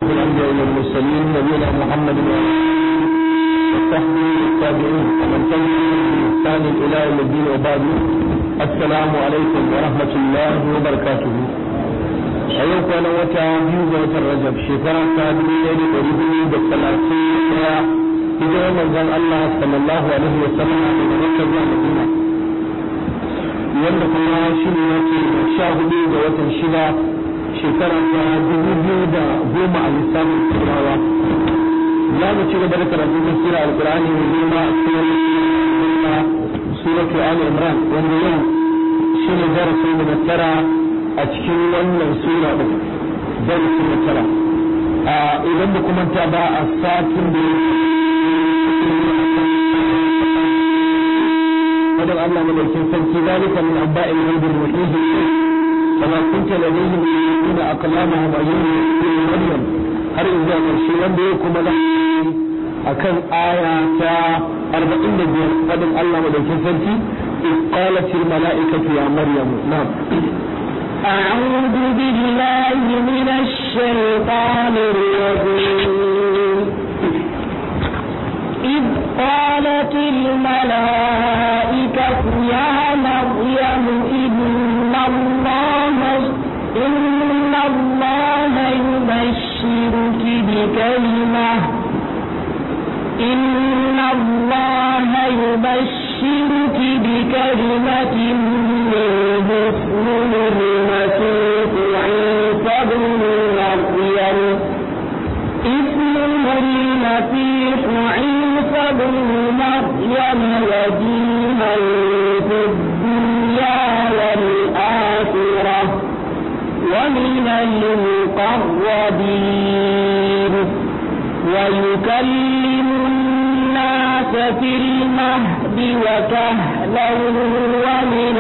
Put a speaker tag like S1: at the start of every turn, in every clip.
S1: الأنبياء والمرسلين نبينا محمد وصحبه والتابعين ومن تبعهم بإحسان إلى يوم الدين وبعد السلام عليكم ورحمة الله وبركاته أيوك أنا وتا بيوزة وترجب شكرا كادري يدي قريبي بالثلاثين يا إذا من ذن الله صلى الله عليه وسلم من مكة مدينة wanda kuma shi ne yake sha hudu ga watan shida shekara ta dubu biyu da goma a lissafin turawa za mu ci gaba da karatu na sura alkur'ani mai girma a cikin suratu ali imran wanda yau shi ne darasin da na tara a cikin wannan sura ɗin darasin na tara idan da kuma ta ba a satin da فدر الله من الكنسان ذلك من أنباء الغيب المحيط فما كنت لديهم يلقون أقلامهم أيهم يقول مريم har zuwa ƙarshe wanda ya kuma da akan aya ta 45 fadin Allah madaukin sarki qalat al mala'ikatu ya maryam na'am
S2: أعوذ بالله من الشيطان الرجيم إذ قالت الملائكة يا مريم إن الله إن الله يبشرك بكلمة إن الله يبشرك بكلمة منه اسمه المسيح عيسى بن مريم اسمه المسيح عيسى بن مريم وجيها في الدنيا والآخرة ومن المقربين ويكلم الناس في المهد وكهلا ومن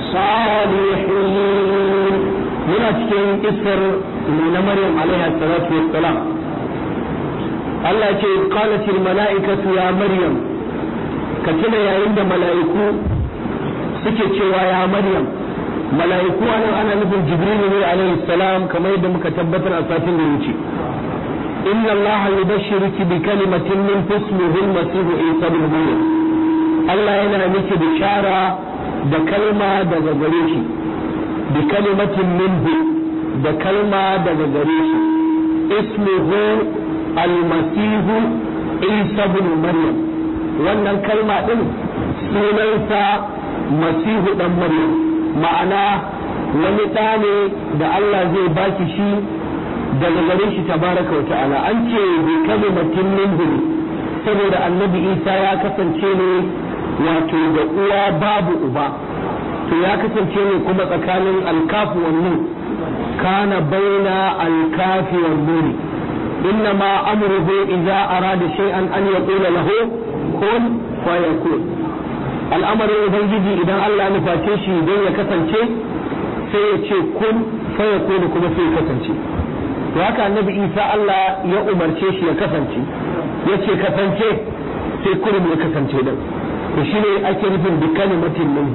S2: الصالحين
S1: من أتكين إسر من مريم عليها الصلاة والسلام Allah ce qalatil mala'ikatu ya maryam ka tuna yayin da mala'iku suke cewa ya maryam mala'iku anan ana nufin jibrilu ne alaihi salam kamar yadda muka tabbatar a satin da wuce inna allaha yubashshiruki bi kalimatin min ismihi al-masih isa ibn maryam Allah yana miki bishara da kalma daga gare shi bi kalimatin minhu da kalma daga gare shi ismuhu almasihu isa bin maryam wannan kalma din sunansa masihu dan maryam ma'ana wani ɗa ne da Allah zai baki shi daga gare shi tabaraka wa ta'ala an ce bi kalimatin minhu saboda annabi isa ya kasance ne wato da uwa babu uba to ya kasance ne kuma tsakanin alkafu wannan kana baina alkafi wan nuri إنما أمره إذا أراد شيئا أن يقول له كن فيكون الأمر ubangiji idan Allah ya nuface shi don ya kasance sai ya ce kun fayakun kuma sai ya kasance to haka annabi Isa Allah ya umarce shi ya kasance ya ce kasance sai kurum ya kasance din to shine ake nufin bi kalimatin minhu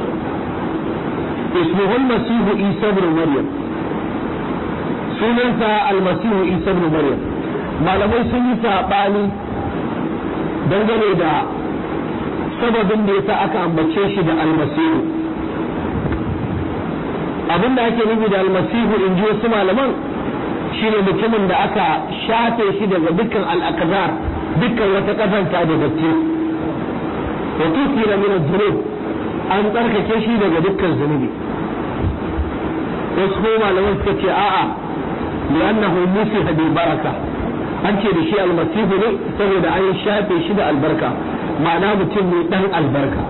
S1: ismuhu masihu Isa ibn Maryam sunansa almasihu isa ibn maryam malamai sun yi saɓani dangane da sababin da yasa aka ambace shi da almasihu abin da ake nufi da almasihu in ji wasu malaman shine mutumin da aka shafe shi daga dukkan al'akazar dukkan wata kazanta da datti wa tukira min dhunub an tsarkake shi daga dukkan zunubi wasu malaman suka ce a'a لأنه مسح بالبركة an ce da shi almasihu ne saboda an shafe shi da albarka ma'ana mutum ne dan albarka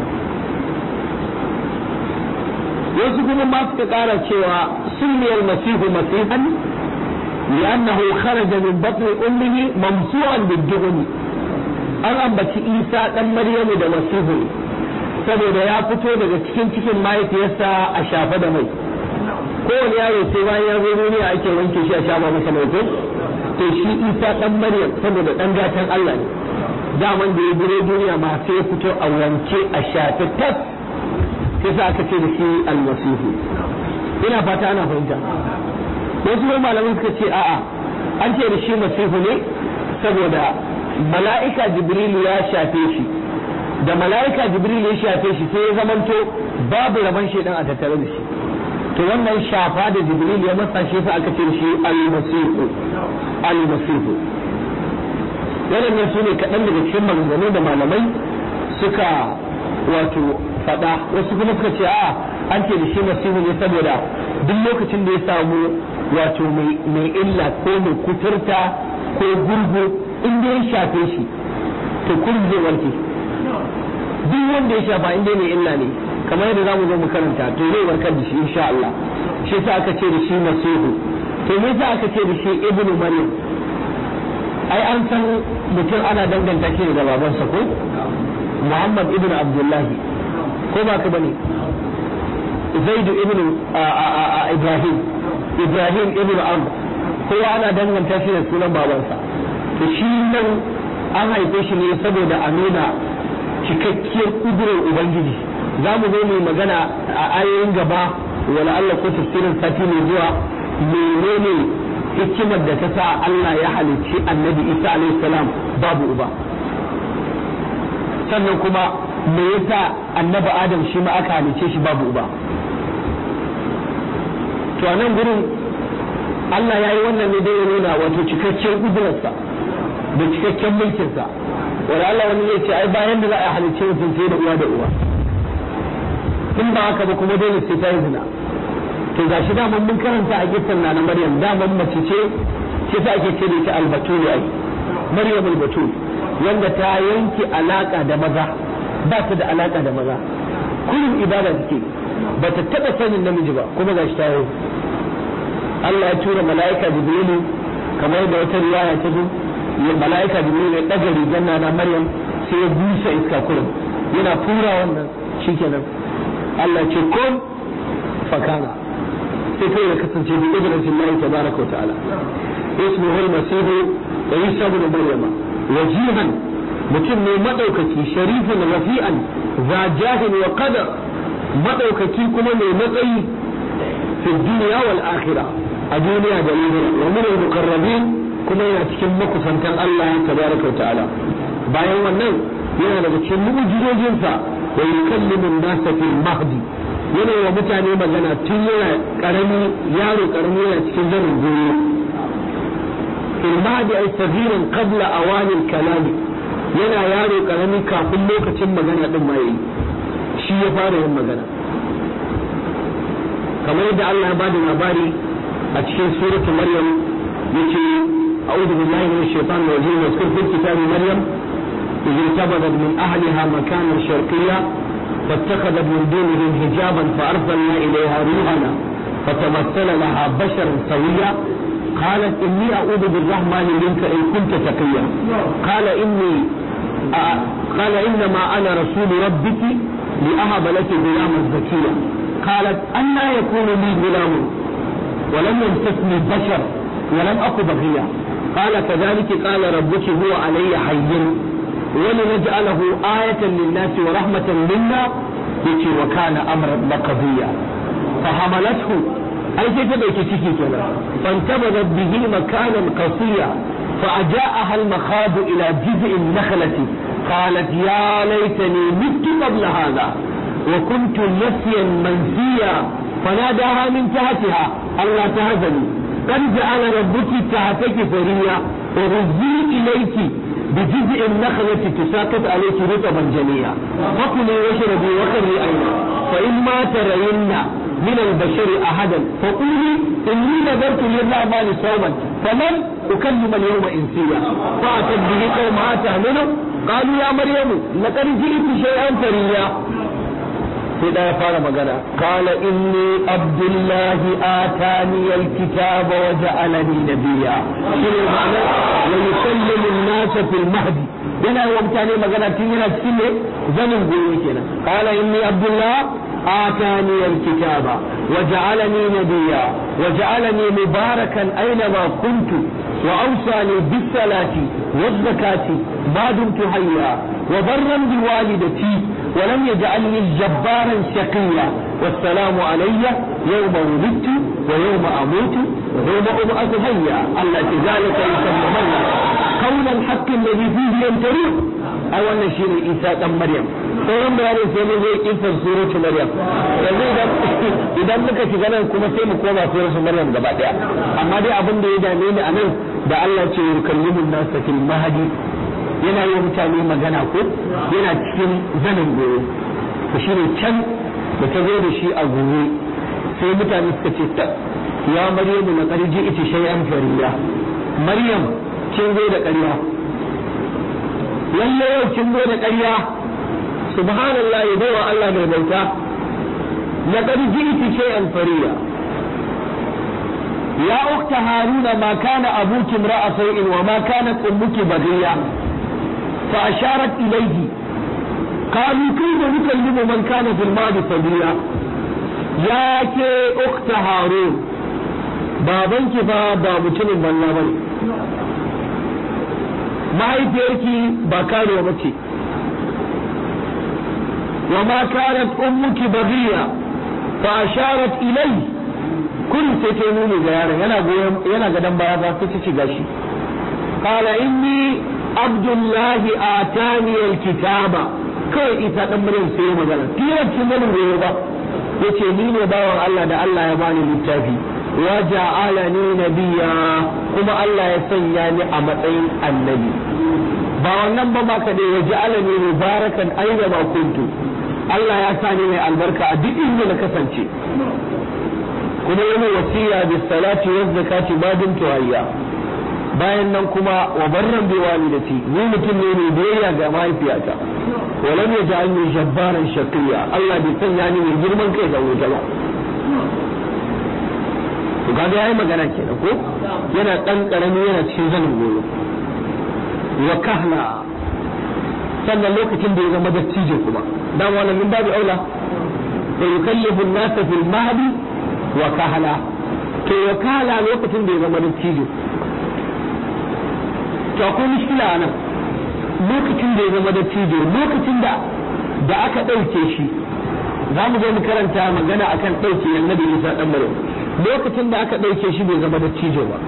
S1: wasu kuma ma suka kara cewa sunni almasihu masihan li'annahu kharaja min batni ummihi mamsu'an bid-dughni an ambaci Isa dan Maryamu da masihu saboda ya fito daga cikin cikin mahaifiyarsa a shafe da mai kowane yaro sai bayan ya zo duniya ake wanke shi a shafa masa mai ko to shi isa dan maryam saboda dan gatan Allah ne daman da ya gure duniya ma sai ya fito a wanke a shafe tas sai sa aka ce da shi almasihu ina fata ana fahimta wasu malaman suka ce a'a an ce da shi masihu ne saboda mala'ika jibrilu ya shafe shi da mala'ika jibrilu ya shafe shi sai ya zamanto babu rabon shaidan a tattare da shi to wannan shafa da jibril ya masa shi fa aka ce shi al-masihu al-masihu waɗannan su ne kaɗan daga cikin maganganu da malamai suka wato faɗa wasu kuma suka ce a an ce da shi masihu ne saboda duk lokacin da ya samu wato mai illa ko mai kuturta ko gurgu in da ya shafe shi to kurum zai warke duk wanda ya shafa in dai mai illa ne kamar yadda zamu zo mu karanta to zai warkar da shi insha Allah shi yasa aka ce da shi masihu to me yasa aka ce da shi ibnu maryam ai an san mutum ana danganta shi da babansa ko muhammad ibnu abdullahi ko ba ka bane zaidu ibnu ibrahim ibrahim ibnu amr kowa ana danganta shi da sunan babansa to shi nan an haife shi ne saboda a nuna cikakkiyar kudurar ubangiji za mu zo mu magana a ayoyin gaba wala Allah ko tafsirin sati mai zuwa menene hikimar da ta sa Allah ya halicci annabi Isa alaihi salam babu uba sannan kuma me yasa annabi Adam shi ma aka halicce shi babu uba to a nan gurin Allah ya yi wannan ne dai ya nuna wato cikakken kudurarsa da cikakken mulkinsa wala Allah wani zai ce ai bayan da za a halicce mutum sai da uwa da uwa in ba haka ba kuma dole sai ta yi zina to ga shi daman mun karanta a kisan na Maryam daman mace ce ce ta ake ce da ita albatul ai Maryam albatul wanda ta yanke alaka da maza ba ta da alaka da maza kullum ibada take ba ta taba sanin namiji ba kuma ga shi ta yi Allah ya tura mala'ika Jibrilu kamar da wata riwaya ta zo mala'ika Jibrilu ya daga rigar na Maryam sai ya busa iska kullum yana fura wannan shikenan Allah ce kun fakana sai kai ya kasance bi idratin Allah tabaraka wa ta'ala ismuhu al-masih Isa ibn Maryam wajihan mutum ne madaukaki sharifin rafi'an za jahin wa qadar madaukaki kuma mai matsayi fi dunya wal akhirah a duniya da lahira wa min al-muqarrabin kuma yana cikin makusantan Allah tabaraka wa ta'ala bayan wannan yana daga cikin mu'jizojinsa wa yukallimu an-nasa fil mahdi yana wa mutane magana tun yana karami yaro karami yana cikin zanin goyo fil mahdi ay sabirin qabla awani al-kalam yana yaro karami kafin lokacin magana din ma yayi shi ya fara yin magana kamar yadda Allah ya bada labari a cikin suratul maryam yace a'udhu billahi minash shaitanir rajim wa fil kitabi maryam إذ انتبذت من أهلها مكانا شرقيا فاتخذت من دونهم حجابا فأرسلنا إليها روحنا فتمثل لها بشرا سويا قالت إني أعوذ بالرحمن منك إن كنت تقيا قال إني آه قال إنما أنا رسول ربك لأهب لك غلاما زكيا قالت أنا يكون لي غلام ولم يمسسني بشر ولم أك بغيا قال كذلك قال ربك هو علي حي ولنجعله آية للناس ورحمة منا يتي وكان أمرا مقضيا فحملته أي كيف بيت تكي كلا فانتبذت به مكانا قصيا فأجاءها المخاض إلى جذع النخلة قالت يا ليتني مت قبل هذا وكنت نسيا منسيا فناداها من تحتها ألا تهزني قد جعل ربك تحتك فريا وهزي إليك بجزء النخلة تساقط عليك رطبا جنيا فكلي واشربي وقري عينا فإما ترين من البشر أحدا فقولي إني نذرت للرحمن صوما فمن أكلم اليوم إنسيا فأتت به قومها تهمله قالوا يا مريم لقد جئت شيئا فريا sai da ya fara magana qala inni abdullahi atani alkitaba wa ja'alani nabiyya shine ma'ana wa yusallimu an-nasa fil mahdi yana wa mutane magana tun yana cikin ne zanin goyo kenan qala inni abdullah atani alkitaba wa ja'alani nabiyya wa ja'alani mubarakan aina kuntu وأوصاني بالصلاة والزكاة ما دمت حيا وبرا بوالدتي ولم يجعلني جبارا شقيا والسلام علي يوم ولدت ويوم اموت ويوم ابعث حيا الله ذلك يسمى قول الحق الذي فيه يمترون ai wannan shi ne isa dan maryam sauran bayanin sai mun zai kisar suratu maryam yanzu idan idan muka shiga nan kuma sai mu koma suratu maryam gaba daya amma dai abin da ya dame ni a nan da Allah ce yukallimun nasa fil mahdi yana yi mutane magana ko yana cikin zanin goyo to shine can da ta zo da shi a gobe sai mutane suka ce ta ya maryamu na karji ita shay'an fariya maryam kin zo da ƙarya lalle yau kin zo da ƙarya subhanallah ya bai wa Allah mai bauta na karji ita shay'an fariya يا أخت هارون ما كان أبوك امرأ سوء وما كانت أمك بغية فأشارت إليه قالوا كيف نكلم من كان في الماضي صبيا يا كي أخت هارون بابنك فابا mutumin banza bane mahaifiyarki ba karuwa bace wa ma kanat ummuki baghiya fa asharat ilayhi kun sai ta nuni ga yaron yana goyon yana gadan baya ba sai ta ci gashi qala inni abdullahi atani alkitaba kai ita dan maryam sai magana kira kin ganin goyo ba yace ni ne bawan Allah da Allah ya bani littafi wa ja'alani nabiyya kuma Allah ya sanya ni a matsayin annabi ba wannan ba ma ka dai ya ja'alani mubarakan aina ma kuntu Allah ya sa ni mai albarka a duk inda na kasance kuma yana wasiya bis salati wa zakati ma dumtu hayya bayan nan kuma wa barran bi walidati ni mutum ne mai biyayya ga mahaifiyata wa lam yaj'alni jabbaran shaqiya Allah bai sanya ni mai girman kai da wuta ba to kaga yayi magana kenan ko yana dan karami yana cikin zanin goyo wa kahla sannan lokacin da ya zama dattijo kuma dan wannan min babu aula wa yukallifu an-nasa fil mahdi wa kahala to wa kahala lokacin da ya zama dattijo to akwai mushkila nan lokacin da ya zama dattijo lokacin da da aka ɗauke shi za mu zo mu karanta magana akan ɗauke annabi Isa dan Maryam lokacin da aka ɗauke shi bai zama dattijo ba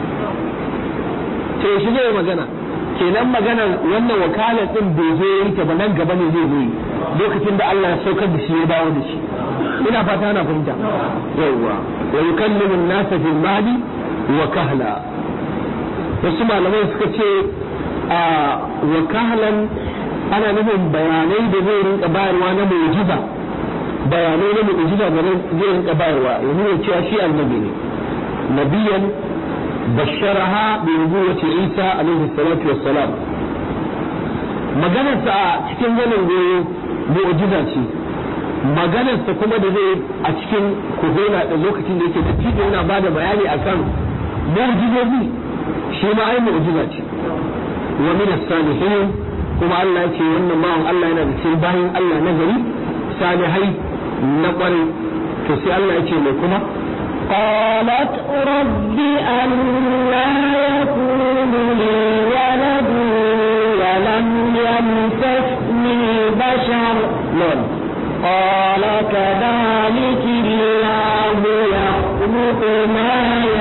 S1: to shi zai magana kenan maganar wannan wakala din bai zo yi ta ba nan gaba ne zai zo yi lokacin da Allah ya saukar da shi ya dawo da shi ina fata ana fahimta yawwa wa yukallimu an-nasa fil mahdi wa kahla wasu malamai suka ce a wa kahlan ana nufin bayanai da zai rinka bayarwa na mu'jiza bayanai na mu'jiza da zai rinka bayarwa ya nuna cewa shi annabi ne nabiyan basharaha bi nubuwwati Isa alaihi salatu wassalam maganarsa a cikin zanin goyo mu'jiza ce maganarsa kuma da zai a cikin kuhuna da lokacin da yake da cikin yana ba da bayani akan mu'jizozi shi ma ai mu'jiza ce wa min as-salihin kuma Allah ya ce wannan ma'an Allah yana da cikin bayan Allah na gari salihai na kwarai to sai Allah ya ce mai kuma
S2: قالت رب أنا يكون لي ولد ولم يمسسني بشر
S1: نعم
S2: قال كذلك الله يخلق ما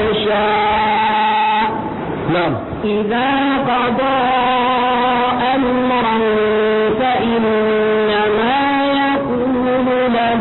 S2: يشاء
S1: نعم
S2: إذا قضى أمرا فإنما يقول له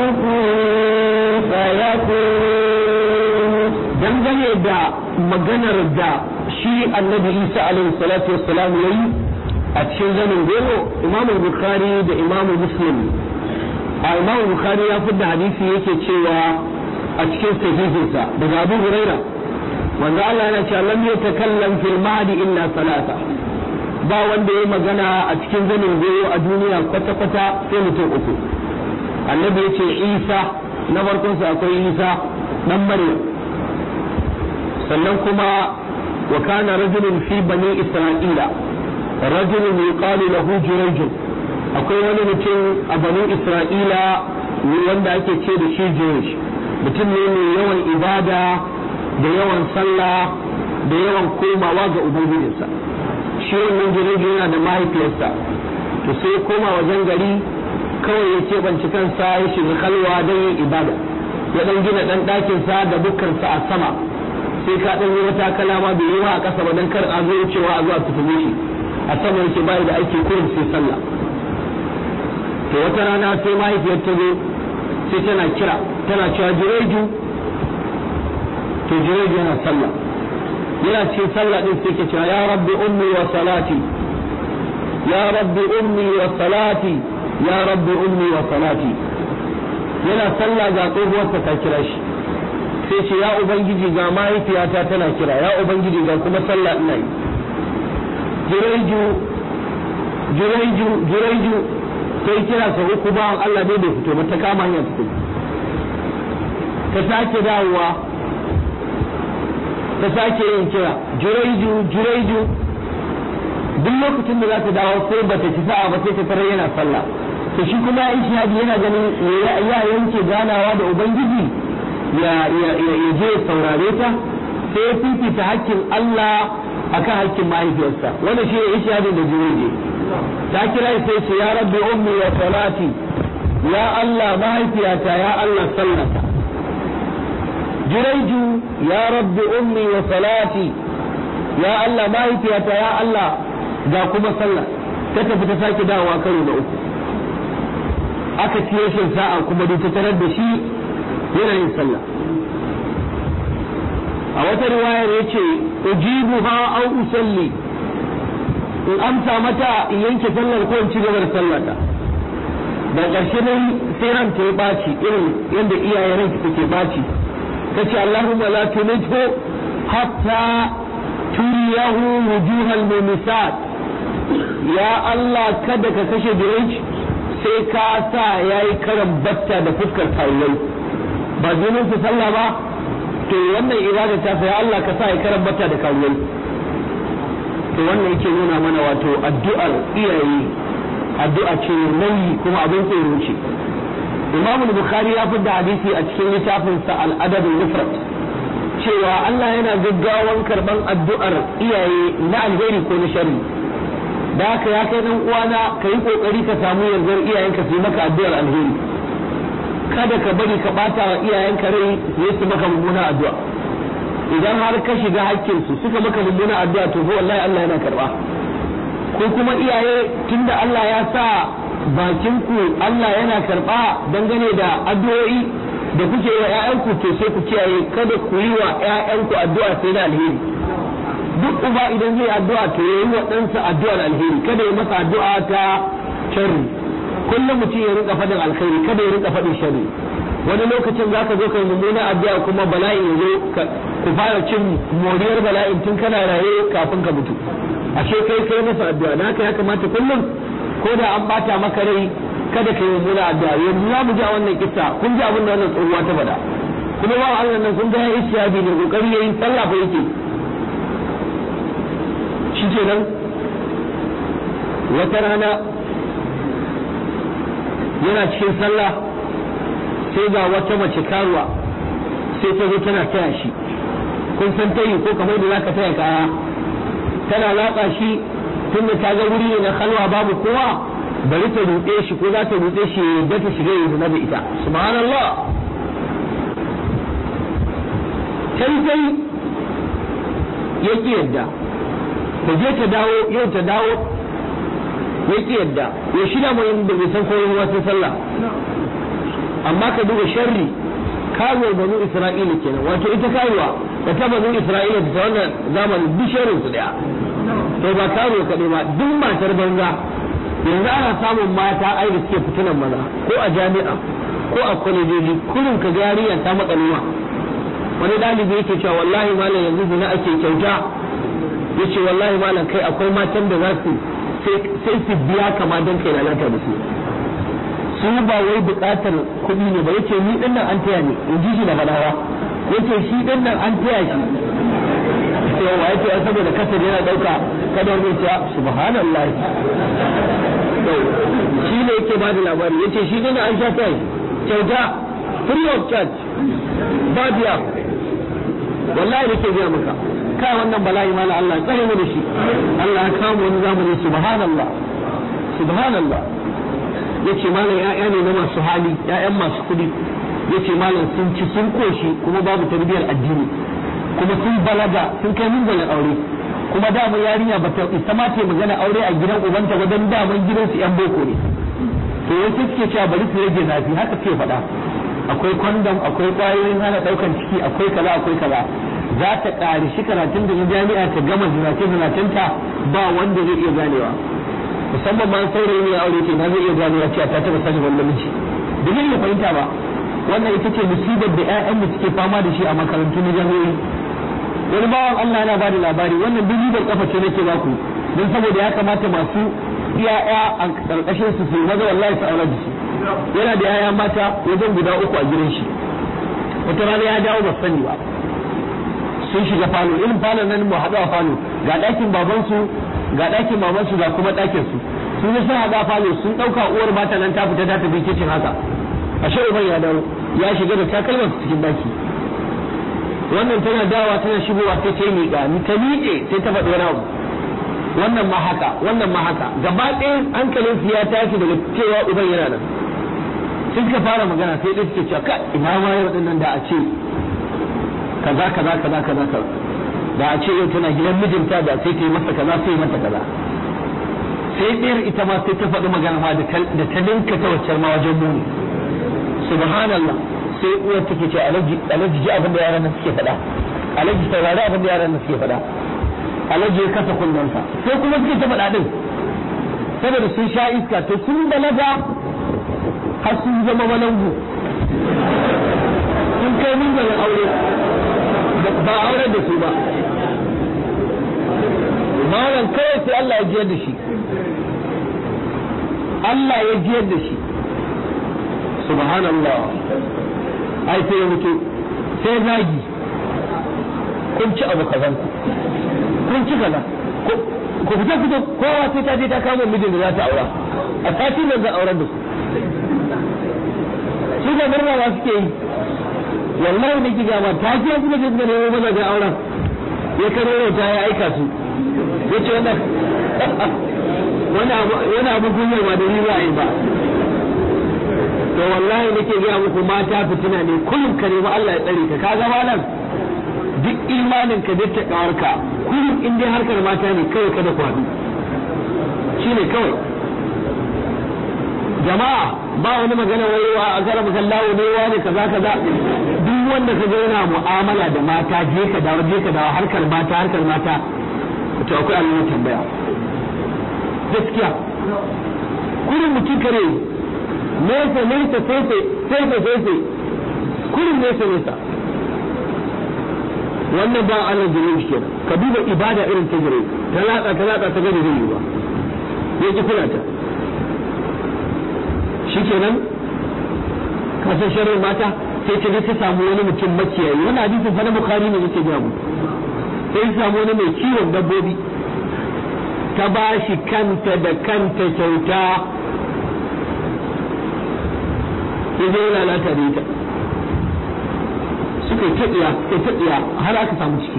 S2: كن فيكون
S1: dangane da maganar da shi annabi isa alaihi salatu wassalam ya yi a cikin zanin goro imam bukhari da imam muslim a imam bukhari ya fidda hadisi yake cewa a cikin sahihinsa daga abu huraira wanda Allah yana cewa lam yatakallam fil mahdi illa salasa ba wanda ya magana a cikin zanin goro a duniya kwata-kwata sai mutum uku annabi ya ce isa na farkonsa akwai isa dan maryam sannan kuma wa kana rajulun fi bani isra'ila rajulun yuqalu lahu jurayj akwai wani mutum a bani isra'ila wanda ake ce da shi jurayj mutum ne mai yawan ibada da yawan sallah da yawan komawa ga ubangijinsa shi wannan jurayj yana da mahaifiyarsa to sai koma wajen gari kawai ya keɓance kansa ya shiga kalwa don yin ibada ya ɗan gina ɗan ɗakinsa da bukkarsa a sama sai ka ɗan yi wata kalama bai yi wa a ƙasa ba don kar a zo cewa a zuwa tutume shi a sama yake bayi da aiki kurin sai sallah to wata rana sai mahaifiyar ta zo sai tana kira tana cewa jireju to jireju yana sallah yana cikin sallah din sai ke cewa ya rabbi ummi wa salati ya rabbi ummi wa salati ya rabbi ummi wa salati yana sallah ga tsohuwarsa ta kira shi sai ce ya ubangiji ga mahaifiyata tana kira ya ubangiji ga kuma sallah ina yi jireju jireju jireju sai kira sa uku bawan Allah ne bai fito ba ta kama hanyar fito ta sake dawowa ta sake yin kira jiraiju jiraiju duk lokacin da za ta dawo sai ba ta ci sa'a ba sai ta tarar yana sallah to shi kuma in shahadi yana ganin ya yanke ganawa da ubangiji ya ya ya je saurare ta sai ya fifita hakkin Allah akan hakkin mahaifiyarsa wannan shi ne shahadin da jiraije ta kira sai ce ya rabbi ummi wa salati ya Allah mahaifiyata ya Allah sallata jiraiju ya rabbi ummi wa salati ya Allah mahaifiyata ya Allah ga kuma sallah ta tafi ta sake dawowa karo na uku aka ci rashin sa'a kuma duk ta tarar da shi yana yin sallah a wata riwayar yace ujibuha aw usalli in amsa mata in yanke sallar ko in ci gaba da sallata da ƙarshe dai sai ran ta ya ɓaci irin yadda iyayen ranki take ɓaci kace Allahumma la tunithu hatta turiyahu wujuhal mumisat ya Allah kada ka kashe Jurayj sai ka sa yayi karan batta da fuskar kawai ba dinin su sallah ba to wannan ibada ta fa ya Allah ka sa ya karan batta da kawai to wannan yake nuna mana wato addu'ar iyaye addu'a ce nauyi kuma abin tsoro ce Imam Bukhari ya fi da hadisi a cikin littafinsa Al-Adab al-Mufrad cewa Allah yana gaggawan karban addu'ar iyaye na alheri ko na sharri da haka ya kai dan uwana ka yi kokari ka samu yardar iyayenka su yi maka addu'ar alheri kada ka bari ka bata wa iyayenka rai su su maka mummuna addu'a idan har ka shiga hakkin su suka maka mummuna addu'a to ko wallahi Allah yana karba ko kuma iyaye tunda Allah ya sa bakin ku Allah yana karba dangane da addu'o'i da kuke wa ƴaƴanku to sai ku kiyaye kada ku yi wa ƴaƴanku addu'a sai da alheri duk uba idan zai addu'a to yayi wa ɗansa addu'ar alheri kada ya masa addu'a ta sharri kullum mutum ya rinka faɗin alkhairi kada ya rinka faɗin sharri wani lokacin za ka zo kai mummuna addu'a kuma bala'i ya zo ku fara cin moriyar bala'in tun kana raye kafin ka mutu ashe kai kai masa addu'a na haka ya kamata kullum ko da an bata maka rai kada ka yi mummuna addu'a yanzu za mu ji a wannan kissa kun ji abin da wannan tsohuwa ta faɗa kuma ba Allah nan kun ga ya ishtiyadi ne kokari yayin sallah fa yake shi kenan wata rana yana cikin sallah sai ga wata mace karuwa sai ta zo tana taya shi kun san tayi ko kamar da zaka taya kaya tana latsa shi tunda ta ga wuri ne na halwa babu kowa bari ta rutse shi ko za ta rutse shi da ta shiga yi zina da ita subhanallah sai sai ya ki yadda ta je ta dawo yau ta dawo ya ki yadda ya shida mai yin da bai san koyon wasu sallah amma ka duba sharri karuwar banu isra'ila kenan wato ita karuwa da ta banu isra'ila ta wannan zamanin duk sharrin su daya to ba karuwa kaɗai ba duk matar banza yanzu ana samun mata ai da suke fitinan maza ko a jami'a ko a kwalejoji kullum ka yarinya ta matsaluwa wani dalibi yake cewa wallahi malam yanzu zina ake kyauta yace wallahi malam kai akwai matan da za su sai su biya kama don kai lalata da su su ba wai bukatar kuɗi ne ba yace ni din nan an taya ni in ji shi da fadawa yace shi din nan an taya shi sai wa yace saboda kasar yana dauka kada wani ya subhanallah to shi ne yake ba da labari yace shi din an sha taya kyauta free of charge ba biya wallahi nake biya maka kai wannan bala'i mala Allah tsare mu da shi Allah ya kawo wani zamani subhanallah subhanallah yace malam ƴaƴa ne na masu hali ƴaƴan masu kuɗi yace malam sun ci sun koshi kuma babu tarbiyyar addini kuma sun balaga sun kai munzalin aure kuma dama yarinya ba ta isa ma ta magana aure a gidan ubanta ba don daman gidansu yan boko ne to wasu suke cewa bari su rage zafi haka suke faɗa akwai kwandam akwai ƙwayoyin hana ɗaukan ciki akwai kaza akwai kaza za ta ƙari shi karatun da na jami'a ta gama zinace zinacinta ba wanda zai iya ganewa musamman ma saurayi ne aure ce na zai iya ganewa cewa ta taɓa sani wani namiji da zai iya fahimta ba wannan ita ce musibar da 'ya'yan da suke fama da shi a makarantu na jami'o'i wani bawan Allah yana bada labari wannan duk ribar kafa ce nake baku don saboda ya kamata masu iyaya a karkashin su su maza wallahi su aure da shi yana da yaya mata wajen guda uku a gidan shi wata rana ya dawo ba sani ba sun shiga falo irin falon nan mu haɗu a falo ga ɗakin babansu ga ɗakin mamansu ga kuma ɗakin su sun yi sun haɗu a falo sun ɗauka uwar mata nan ta fita ta tafi kicin haka ashe uban ya dawo ya shiga da takalmar cikin daki wannan tana dawa tana shigowa sai ta miƙa ni ta miƙe sai ta faɗi wani abu wannan ma haka wannan ma haka gaba ɗaya hankalin su ya tashi daga cewa uban yana nan sun ka fara magana sai ɗaya suke cewa ka ina ma yau ɗin nan da a ce kaza kaza kaza kaza kaza da a ce yau tana gidan mijinta da sai ta yi masa kaza sai mata kaza sai ɗayar ita ma sai ta faɗi magana ma da ta ninka ta waccar ma wajen muni subhanallah sai uwar take ce alaji alaji ji abin da yaran nan suke faɗa alaji saurari abin da yaran nan suke faɗa alaji ya kasa kunnensa sai kuma suke ta faɗa din saboda sun sha iska to sun balaga har sun zama balangu sun kai min da aure ba auren da su ba malam kawai sai Allah ya jiyar da shi Allah ya jiyar da shi subhanallah ai sai ya mutu sai zagi kun ci abu kazan ku kun ci kaza ku fita fito kowa sai ta je ta kama mijin da za ta aura a sati nan za auren da su su da murna ba suke yi wallahi da ki gama ta je kuma je da nemo mazajen auren ya karo ta ya aika su ya ce wannan wani abu kunyar ba da ni za a yi ba to wallahi nake gaya muku mata fitina ne kullum ka nemi Allah ya tsare ka kaga malam duk imanin ka da takawarka kullum in dai harkar mata ne kawai kada ku haɗu shine kawai jama'a ba wani magana wayewa a kara masallawo ne wa ne kaza kaza duk wanda ka ga yana mu'amala da mata je ka dawo je ka dawo harkar mata harkar mata to akwai alamun tambaya gaskiya kullum mutum kare nesa nesa sefe sefe sefe kullum nesa nesa wannan ba Allah jirin shi kenan ka duba ibada irin ta jire ta latsa ta latsa ta gani zai yi ba ya ki kula ta shikenan ka san sharrin mata sai ta ta samu wani mutum makiyayi wani hadisin fa na bukhari ne yake ga mu sai ta samu wani mai kiwon dabbobi ta ba shi kanta da kanta kyauta ya zo lalata da ita suka yi taɗiya suka yi taɗiya har aka samu ciki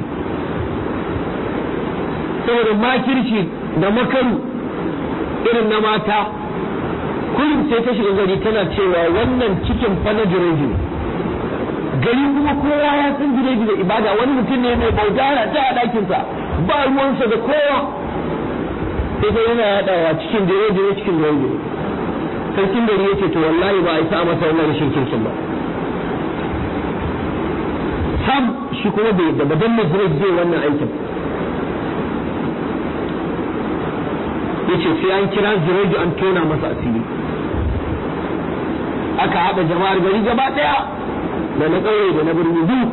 S1: saboda makirci da makaru irin na mata kullum sai ta shiga gari tana cewa wannan cikin fa na jireji gari kuma kowa ya san jireji da ibada wani mutum ne mai bauta yana ta a ɗakinsa ba ruwansa da kowa sai ta yana yaɗawa cikin jireji cikin jireji sarkin gari yace to wallahi ba a isa masa wannan rashin kirkin ba sam shi kuma bai da badan mazraj zai wannan aikin yace sai an kira ziraju an tona masa asiri aka haɗa jama'ar gari gaba ɗaya da na ƙauye da na birni biyu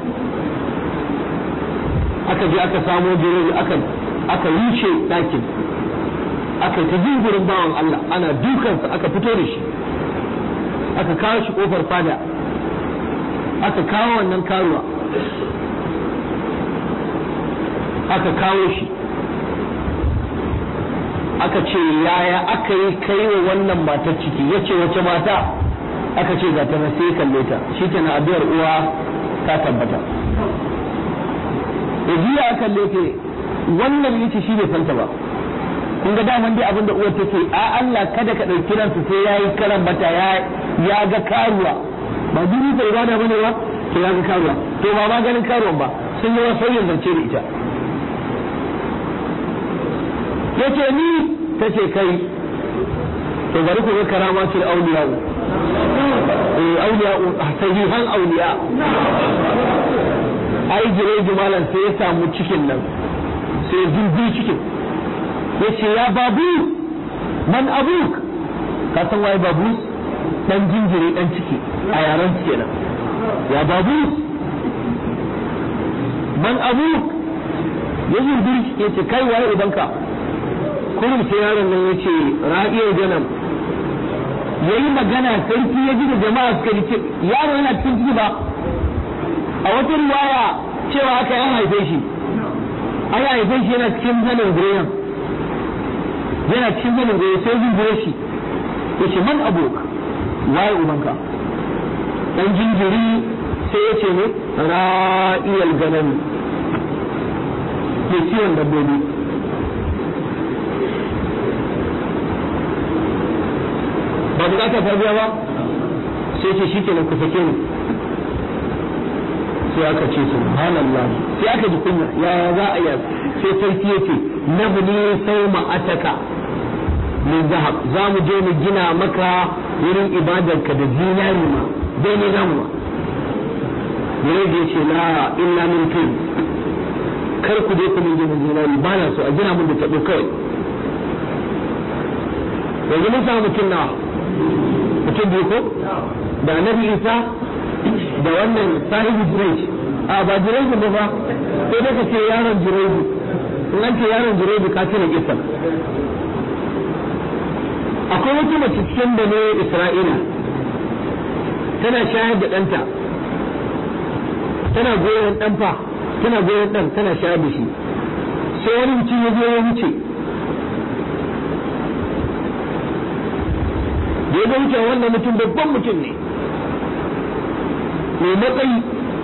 S1: aka je aka samo ziraju aka aka rushe ɗakin aka ta jingurin bawan Allah ana dukansa aka fito da shi aka kawo shi kofar fada aka kawo wannan karuwa aka kawo shi aka ce yaya aka yi kai wa wannan matar ciki ya ce wace mata aka ce ga ta na sai kalle ta shi ta na addu'ar uwa ta tabbata da jiya aka kalle wannan yace shi bai fanta ba kun ga daman dai abin da uwar take a Allah kada ka ɗauki ransu sai ya yi karan bata ya ya ga karuwa ba duni ta ibada bane ba to ya ga karuwa to ba ma ganin karuwan ba sun yi wasu yin zance da ita yace ni tace kai to bari ku ga karama ce auliya eh auliya sahihan auliya ai jire jumalan sai ya samu cikin nan sai zurbi cikin yace ya babu man abuk ka san waye babu dan jinjiri dan ciki a yaran su kenan ya babu man abuk ya zurbi yace kai waye ubanka kurum sai yaron nan yace ra'iyar janam yayi magana sarki ya ji da jama'a suka ce yaro yana cikin ciki ba a wata riwaya cewa aka yan haife shi an haife shi yana cikin zanin goyon yana cikin zanin goyon sai jinjire shi ya ce man abok waye ubanka dan jinjiri sai ya ce ne ra'iyal ganan ke ciwon dabbobi ba bukata ta biya ba sai ce shi ke ku sake ni sai aka ce subhanallah sai aka ji kunya ya za a yi sai sarki ya ce nabni sauma ataka min zahab za mu je mu gina maka wurin ibadarka da zinari ma dai ne zamu ma Yare da ya ce la illa min kai kar ku je ku min gina zinari ba na so a gina mun da taɓo kawai yanzu mun samu mutum na mutum biyu ko da annabi isa da wannan sahibi jirai a ba jirai ba ba sai dai ka ce yaron jirai in an ce yaron jirai ka tuna kisan akwai wata mace cikin da ne isra'ila tana shayar da ɗanta tana goyon ɗan fa tana goyon ɗan tana shayar da shi sai wani mutum ya zo ya wuce da ya wuce wannan mutum babban mutum ne mai matsayi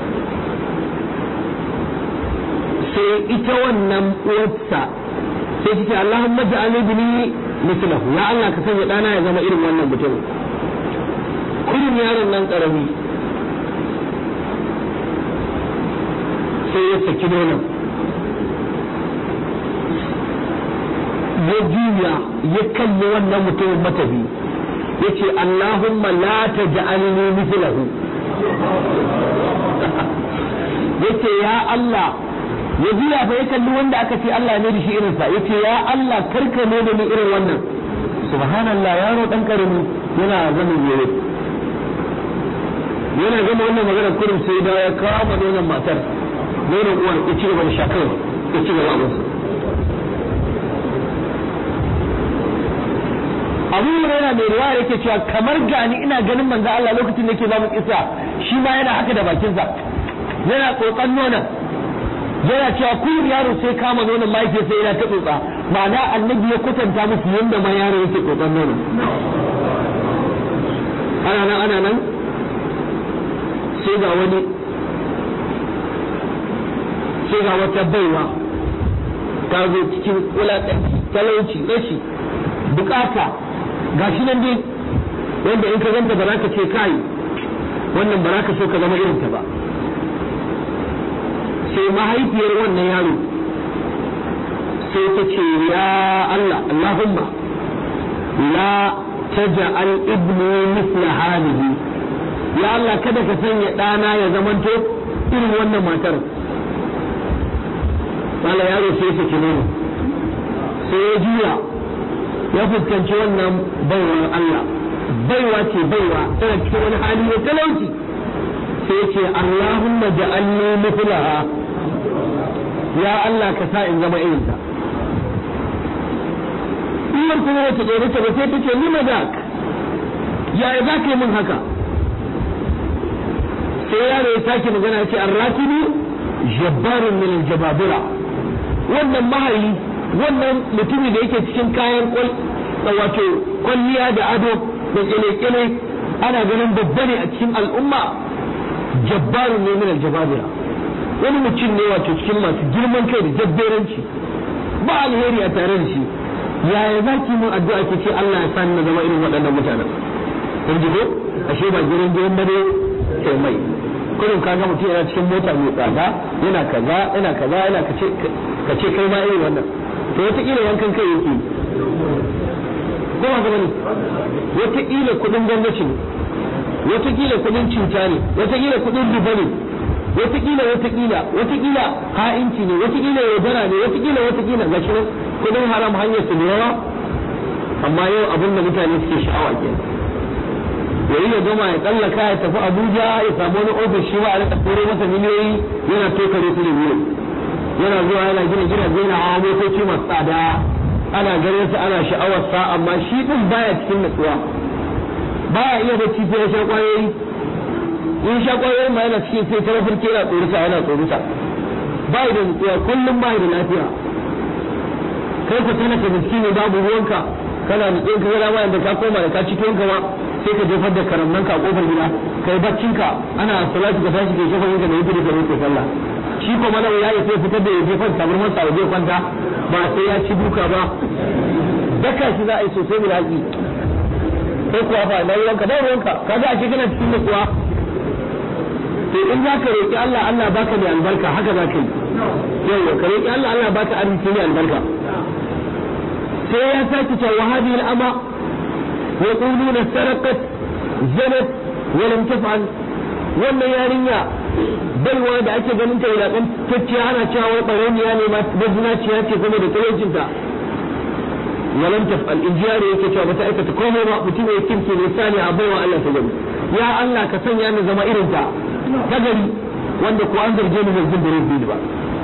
S1: sai ita wannan uwarsa sai ta ce Allahumma ja'alni bini mislahu ya Allah ka sanya dana ya zama irin wannan mutum kullum yaron nan karami sai ya saki nonon ya juya ya kalli wannan mutumin matafi ya ce Allahumma la taj'alni mislahu yace ya Allah ya juya fa ya kalli wanda aka ce Allah ne da shi irinsa yace ya Allah karka ne da ni irin wannan subhanallah yaro dan karami yana zaman yare yana gama wannan magana kurin sai da ya kama nonon matar nonon uwar ya ci gaba da shakar ya ci gaba abinsa abu yana mai ruwa yake cewa kamar gani ina ganin manzo Allah lokacin da yake ba mu kisa shi ma yana haka da bakinsa yana tsotsan nonon yana cewa kullum yaro sai kama nonon mahaifiyarsa yana ta tsotsa ma'ana annabi ya kwatanta musu yadda ma yaro yake tsotsan nonon ana nan ana nan sai ga wani sai ga wata baiwa ta zo cikin wulaƙanci talauci rashi bukata gashi nan dai wanda in ka ganta ba za ka ce kai wannan ba za ka so ka zama irin ta ba sai mahaifiyar wannan yaro sai ta ce ya Allah Allahumma la taj'al ibni mithla hadhihi ya Allah kada ka sanya ɗana ya zamanto irin wannan matar Mala yaro sai ya nono sai ya juya ya fuskanci wannan baiwar Allah baiwa ce baiwa tana cikin wani hali na talauci sai ce Allahumma ja'alni mithlaha ya Allah ka sa in zama irinta Umar kuma wata tsoro ta ba sai ta ce ni madak yaya za ka yi min haka sai yaro ya sake magana ce arrakibu jabbarun min aljababira wannan mahayi wannan mutumin da yake cikin kayan kwal wato kwalliya da ado da kele-kele ana ganin babba ne a cikin al'umma jabbarun ne min aljababira wani mutum ne wato cikin masu girman kai da jabberanci ba alheri a tare da shi yaya za ki mun addu'a ki ce Allah ya sani na zama irin waɗannan mutanen kun ji ko ashe ba girin girin bane sai mai kullum kaga mutum yana cikin mota mai tsada yana kaza yana kaza yana kace kace kai ma irin wannan to wata kila yankan kai yake ko ba gaba ne wata kila kudin gwamnati ne wata kila kudin cuta ne wata kila kudin riba ne wata kila wata kila wata kila ha'inci ne wata kila yaudara ne wata kila wata kila gashi kudin haram hanyar su da yawa amma yau abin da mutane suke sha'awa kenan yayi ya gama ya tsallaka ya tafi Abuja ya samu wani ofis shi ma a rika turo masa miliyoyi yana tokare su da biyu yana zuwa yana gina gidaje yana hawa motoci masu tsada ana ganin sa ana sha'awar sa amma shi din baya cikin natsuwa baya iya bacci sai ya sha kwayoyi in sha kwayoyin ma yana cikin sai tara firke yana tsoruta yana tsoruta bai da natsuwa kullum bai da lafiya kai ku tana ka miskini babu ruwanka kana nutsuwa ka ga ma da ka koma da ka cikin ka ma sai ka jefar da karamnan ka a kofar gida kai baccin ka ana salatu ka tashi kai shafin ka da yake da kai sallah shi ko mana ya yi sai fitar da ya jefar tabar masa waje kwanta ba sai ya ci duka ba daka shi za a yi sosai da haƙi sai kuwa fa na ruwanka ba ruwanka ka ga ashe kana cikin da kuwa to in za ka roƙi Allah Allah baka da albarka haka za ka yi yawa ka roƙi Allah Allah baka arziki ne albarka sai ya sake cewa hadhihi al-ama yaquluna sarqat zanat wa lam taf'al wannan yarinya baiwa da ake ganin ta wulaƙan tacciya ana cewa wai ɓarauniya ne ma mazinaciya ce kuma da talaucinta walam taf'al in jiyare yake cewa bata aikata komai ba mutum ya kirki ne sani a baiwa Allah ta gani ya Allah ka sanya ni zama irin ta ta gari wanda ko an zarge ni zargin da rubi ba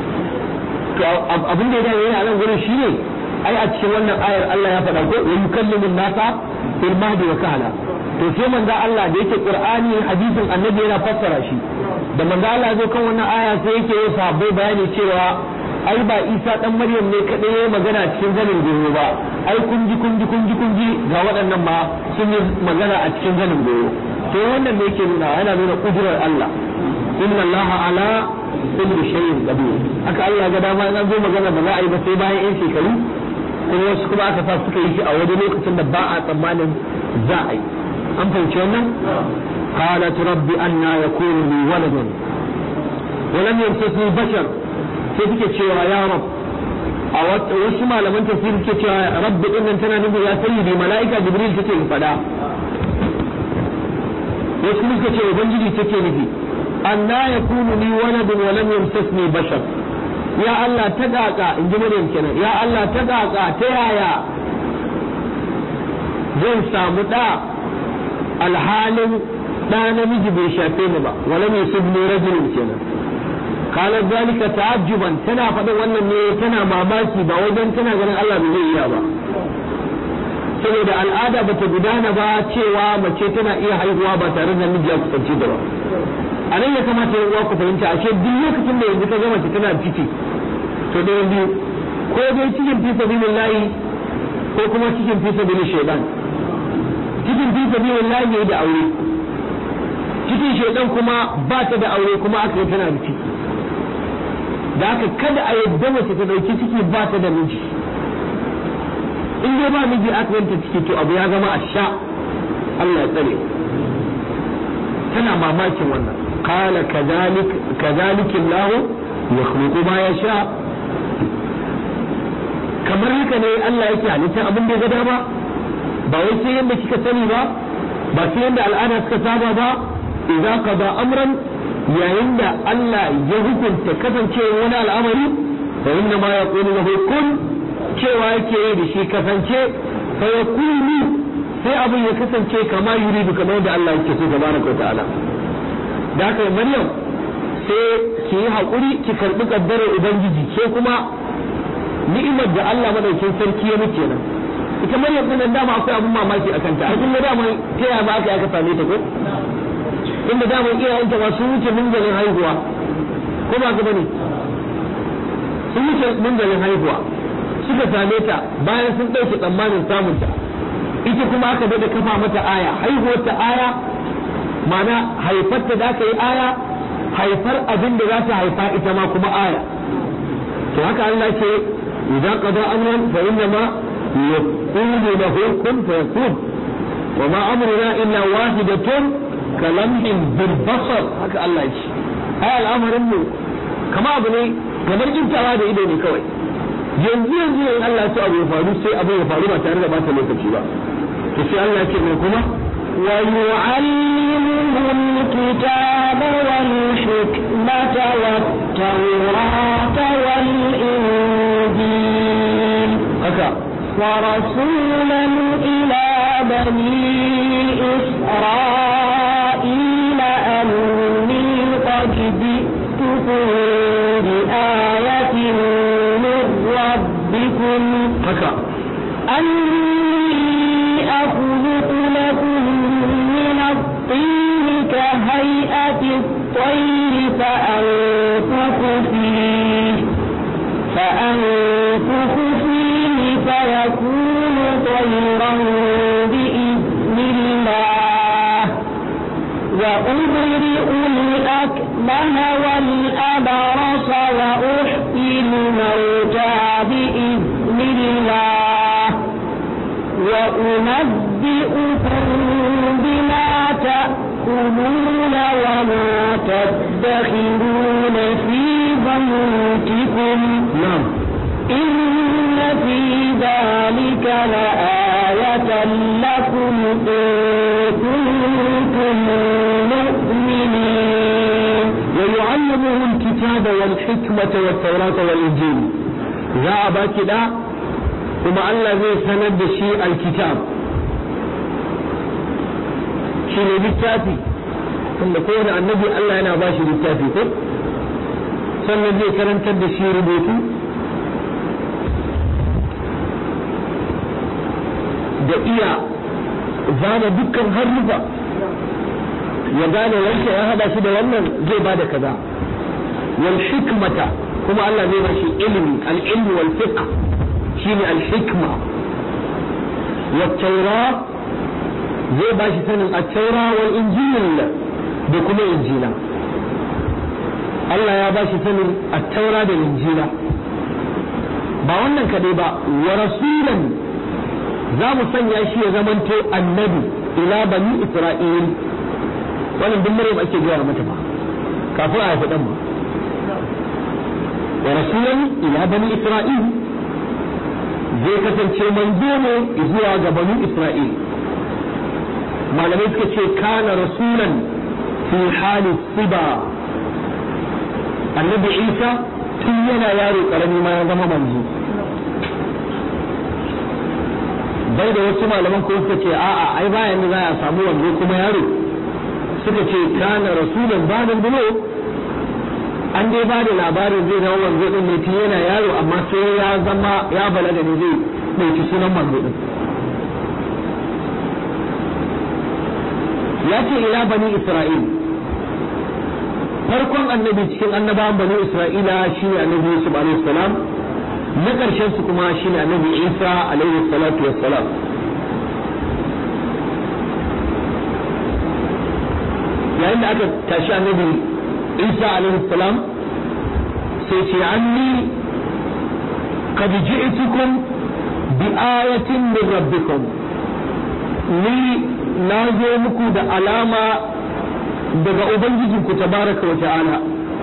S1: to abin da ya dawo yana nan gurin shine ai a cikin wannan ayar Allah ya faɗa ko wa yukallimu nasa fil mahdi wa kahla to sai manzo Allah da yake Qur'ani hadisin Annabi yana fassara shi da manzo Allah zo kan wannan aya sai yake yi sahabbai bayani cewa ai ba Isa dan Maryam ne kadai yayi magana cikin zanin goyo ba ai kun ji kun ji kun ji kun ji ga waɗannan ma sun yi magana a cikin zanin goyo to wannan ne yake nuna yana nuna kudurar Allah inna Allah ala kulli shay'in qadir haka Allah ga dama in an zo magana ba za a yi ba sai bayan yan shekaru kuma wasu kuma aka sa suka yi shi a wani lokacin da ba a tsammanin za a yi an fahimci wannan qalat rabbi anna yakunu li waladun wa lam yamsasni bashar sai suke cewa ya rab a wasu malaman tafsir suke cewa rabbi din nan tana nufin ya sayyidi mala'ika jibril take fada wasu kuma suka ce ubangiji take nufi anna yakunu li waladun wa lam yamsasni bashar ya Allah ta kaka in ji Maryam kenan ya Allah ta kaka ta yaya zan samu da alhalin da namiji bai shafe ni ba wala mai subni rajulun kenan kala zalika ta'ajjuban tana faɗin wannan ne tana mamaki ba wajen tana ganin Allah bai zai iya ba saboda al'ada bata gudana ba cewa mace tana iya haihuwa ba tare da miji ya kusance ta ba a nan ya kamata ya uwa ku fahimta ashe duk lokacin da yanzu ka ga mace tana ciki to da biyu ko dai cikin fi sabilillahi ko kuma cikin fi sabilin shaytan cikin fi sabilillahi ne da aure cikin shaytan kuma ba ta da aure kuma aka yi tana da ciki da haka kada a yadda mace ta dauki ciki ba ta da miji in dai ba miji aka yanta ciki to abu ya zama a sha Allah ya tsare tana mamakin wannan قال كذلك كذلك الله يخلق ما يشاء kamar haka ne Allah yake halittar abin da ya gada ba ba wai sai yadda kika sani ba ba sai yadda al'ada suka saba ba idza qada amran yayin da Allah ya hukunta kasancewa wani al'amari fa inna ma yaqulu lahu kun cewa yake yi da shi kasance fa yakunu sai abin ya kasance kama yuridu kamar da Allah yake so tabaraka wa ta'ala da haka maryam sai ki yi haƙuri ki karɓi ƙaddarar ubangiji ke kuma ni'imar da Allah madaukin sarki ya muke nan ita maryam din nan dama akwai abun mamaki a kanta a kuma dama ta yaya ba aka aka same ta ko inda dama iyayenta ba sun wuce munzalin haihuwa ko ba ka bane sun wuce munzalin haihuwa suka same ta bayan sun ɗauke tsammanin samunta ita kuma aka daɗa kafa mata aya haihuwar ta aya mana haifarta da aka yi aya haifar abin da za ta haifa ita ma kuma aya to haka Allah ce idan qada amran fa inna ma يقول له كن فيكون وما أمرنا إلا واحدة كلمح بالبصر هكا الله يشي هذا الأمر إنه كما أبني kamar kintawa da ido ne kawai yanzu yanzu in Allah ya abu ya faru sai abu ya faru ba tare da bata lokaci ba to sai Allah ya ce mai kuma
S2: ويعلمه الكتاب والحكمة والتوراة والإنجيل
S1: haka
S2: ورسولا إلى بني إسرائيل أني قد جئتكم بآية من ربكم
S1: haka
S2: أني أخلق لكم من الطين كهيئة الطير فأنفخ فيه فأنفخ فيه فيكون طيرا بإذن الله وأبرئ الأكمه والأبرص وأحيي الموتى بإذن الله وأنبئكم بما تأكلون وما تدخرون في بيوتكم
S1: na'am
S2: إن في ذلك لآية لكم إن كنتم مؤمنين
S1: ويعلمه الكتاب والحكمة والتوراة والإنجيل za a baki da kuma Allah zai sanar da shi alkitab shi ne littafi tunda kowane annabi Allah yana ba shi littafi ko sannan zai karantar da shi rubutu da iya zana dukkan harrufa ya gane wanke ya hada shi da wannan zai ba da kaza wal hikmata kuma Allah zai bashi ilimi al ilmi wal fiqh shine al hikma wat tawra zai bashi sanin at tawra wal injil da kuma injila Allah ya bashi sanin at tawra da injila ba wannan kadai ba wa rasulan za mu sanya shi ya zamanto annabi ila bani isra'il wannan duk maryam ake gaya mata ba kafin a haifi dan ba wa rasulan ila bani isra'il zai kasance manzo ne zuwa ga bani isra'il malamai suka ce kana rasulan fi hali siba annabi isa tun yana yaro karami ma ya zama manzo bai da wasu malaman ko suka ce a'a ai bayan da za a samu wanzo kuma yaro suka ce kana rasulan ba'da bulo an dai ba da labarin zai zama manzo din ne tun yana yaro amma sai ya zama ya balaga ne zai dauki sunan manzo din ya ce ila bani isra'il farkon annabi cikin annabawan bani isra'ila shine annabi yusuf alaihi salam na ƙarshen su kuma shine annabi isa alaihi salatu wassalam yayin da aka tashi annabi isa alaihi salam sai ce anni qad ji'tukum bi ayatin min rabbikum ni na zo muku da alama daga ubangijinku tabaraka wa ta'ala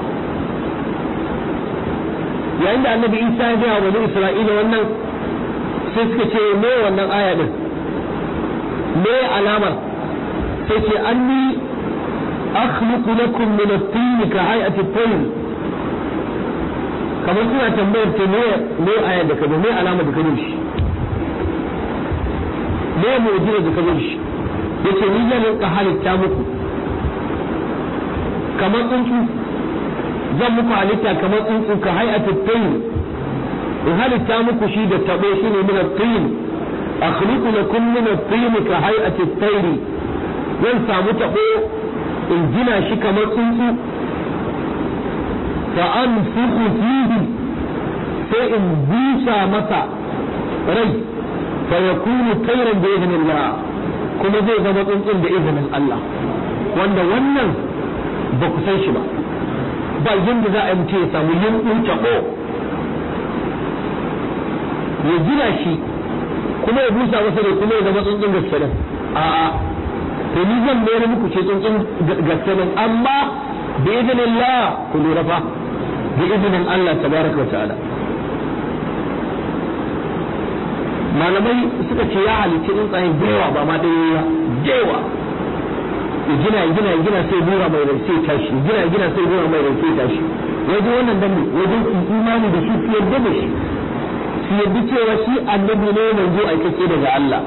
S1: yayin da annabi isa ya gaya wa isra'ila wannan sai suka ce me wannan aya din me alamar sai ce anni akhluqu lakum min at-tin ka hay'ati at-tayr kamar suna tambayar ta me me aya da kazo me alama da kazo shi me mu'jiza da kazo shi yace ni zan rinka halitta muku kamar tsuntsu zan muku halitta kamar tsuntsu ka hay'atu tayyib in halitta muku shi da tabo shi ne min at-tayyib akhluqu lakum min at-tayyib ka hay'ati at-tayr zan samu tabo in gina shi kamar tsuntsu fa anfukhu fihi sai in busa masa rai fa yakunu tayran bi idhnillah kuma zai zama tsuntsun da izinin Allah wanda wannan ba ku san shi ba ba yadda za a yi mutum ya samu yin taɓo ya gina shi kuma ya busa masa ne kuma ya zama tsuntsun gaske nan a'a to ni zan mayar muku ce tsuntsun gaske nan amma bi idnillah ku lura fa bi idnin Allah tabaraka wa ta'ala malamai suka ce ya halicci tsuntsaye da yawa ba ma ɗaya ba da yawa ya gina ya gina ya gina sai bura mai rai sai tashi ya gina ya gina sai bura mai rai sai tashi wajen wannan dan wajen imani da shi su yarda da shi su yarda cewa shi annabi ne manzo aikake daga Allah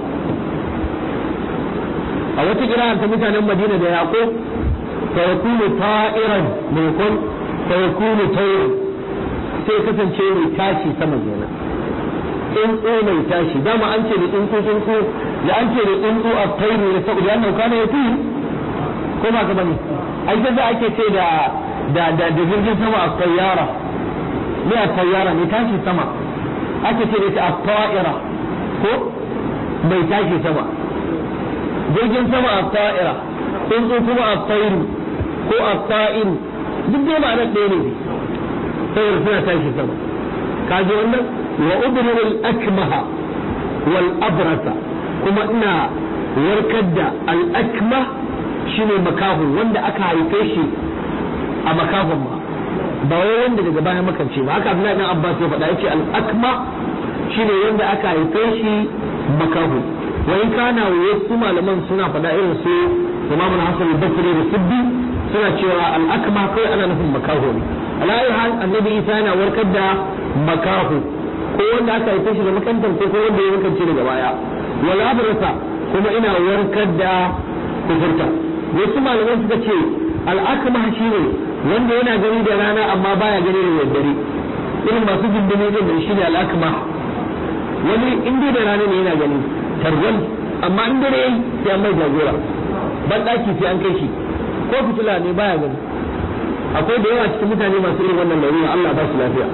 S1: a wata kira ta mutanen Madina da Yaqub fa yakunu ta'iran maimakon fa yakunu tayran sai kasance mai tashi sama kenan tsuntsu mai tashi dama an ce da tsuntsu tsuntsu da an ce da tsuntsu a tairu da saboda ya nauka ne ya fi ko ba ka bane ai da za ake ce da da da da jirgin sama a tayyara ne a tayyara ne tashi sama ake ce da ita a ta'ira ko mai tashi sama jirgin sama a ta'ira tsuntsu kuma a tairu ko a ta'iru duk dai ma'anar ɗaya ne saboda suna tashi sama kaji wannan wa ubrir al-akmaha wal abrasa kuma ina warkar da al-akmah shine makahu wanda aka haife shi a makahon ma ba wai wanda daga baya makance ba haka Abdullahi dan Abbas ya faɗa yace al-akma shine wanda aka haife shi makahu wa in kana wasu malaman suna faɗa irin su Imam Hassan al-Basri da Siddi suna cewa al-akma kai ana nufin makahu ne alayi hal annabi Isa yana warkar da makahu ko wanda aka haife shi da makantar ko wanda ya makance daga baya wal abrasa kuma ina warkar da kufurta wasu malaman suka ce al'akma shi ne wanda yana gani da rana amma baya gani da daddare irin masu jindini din da shi ne al'akma wani in dai da rana ne yana gani tarwal amma in dare sai an mai jagora ban daki sai an kai shi ko fitila ne baya gani akwai da yawa cikin mutane masu irin wannan larura Allah ba su lafiya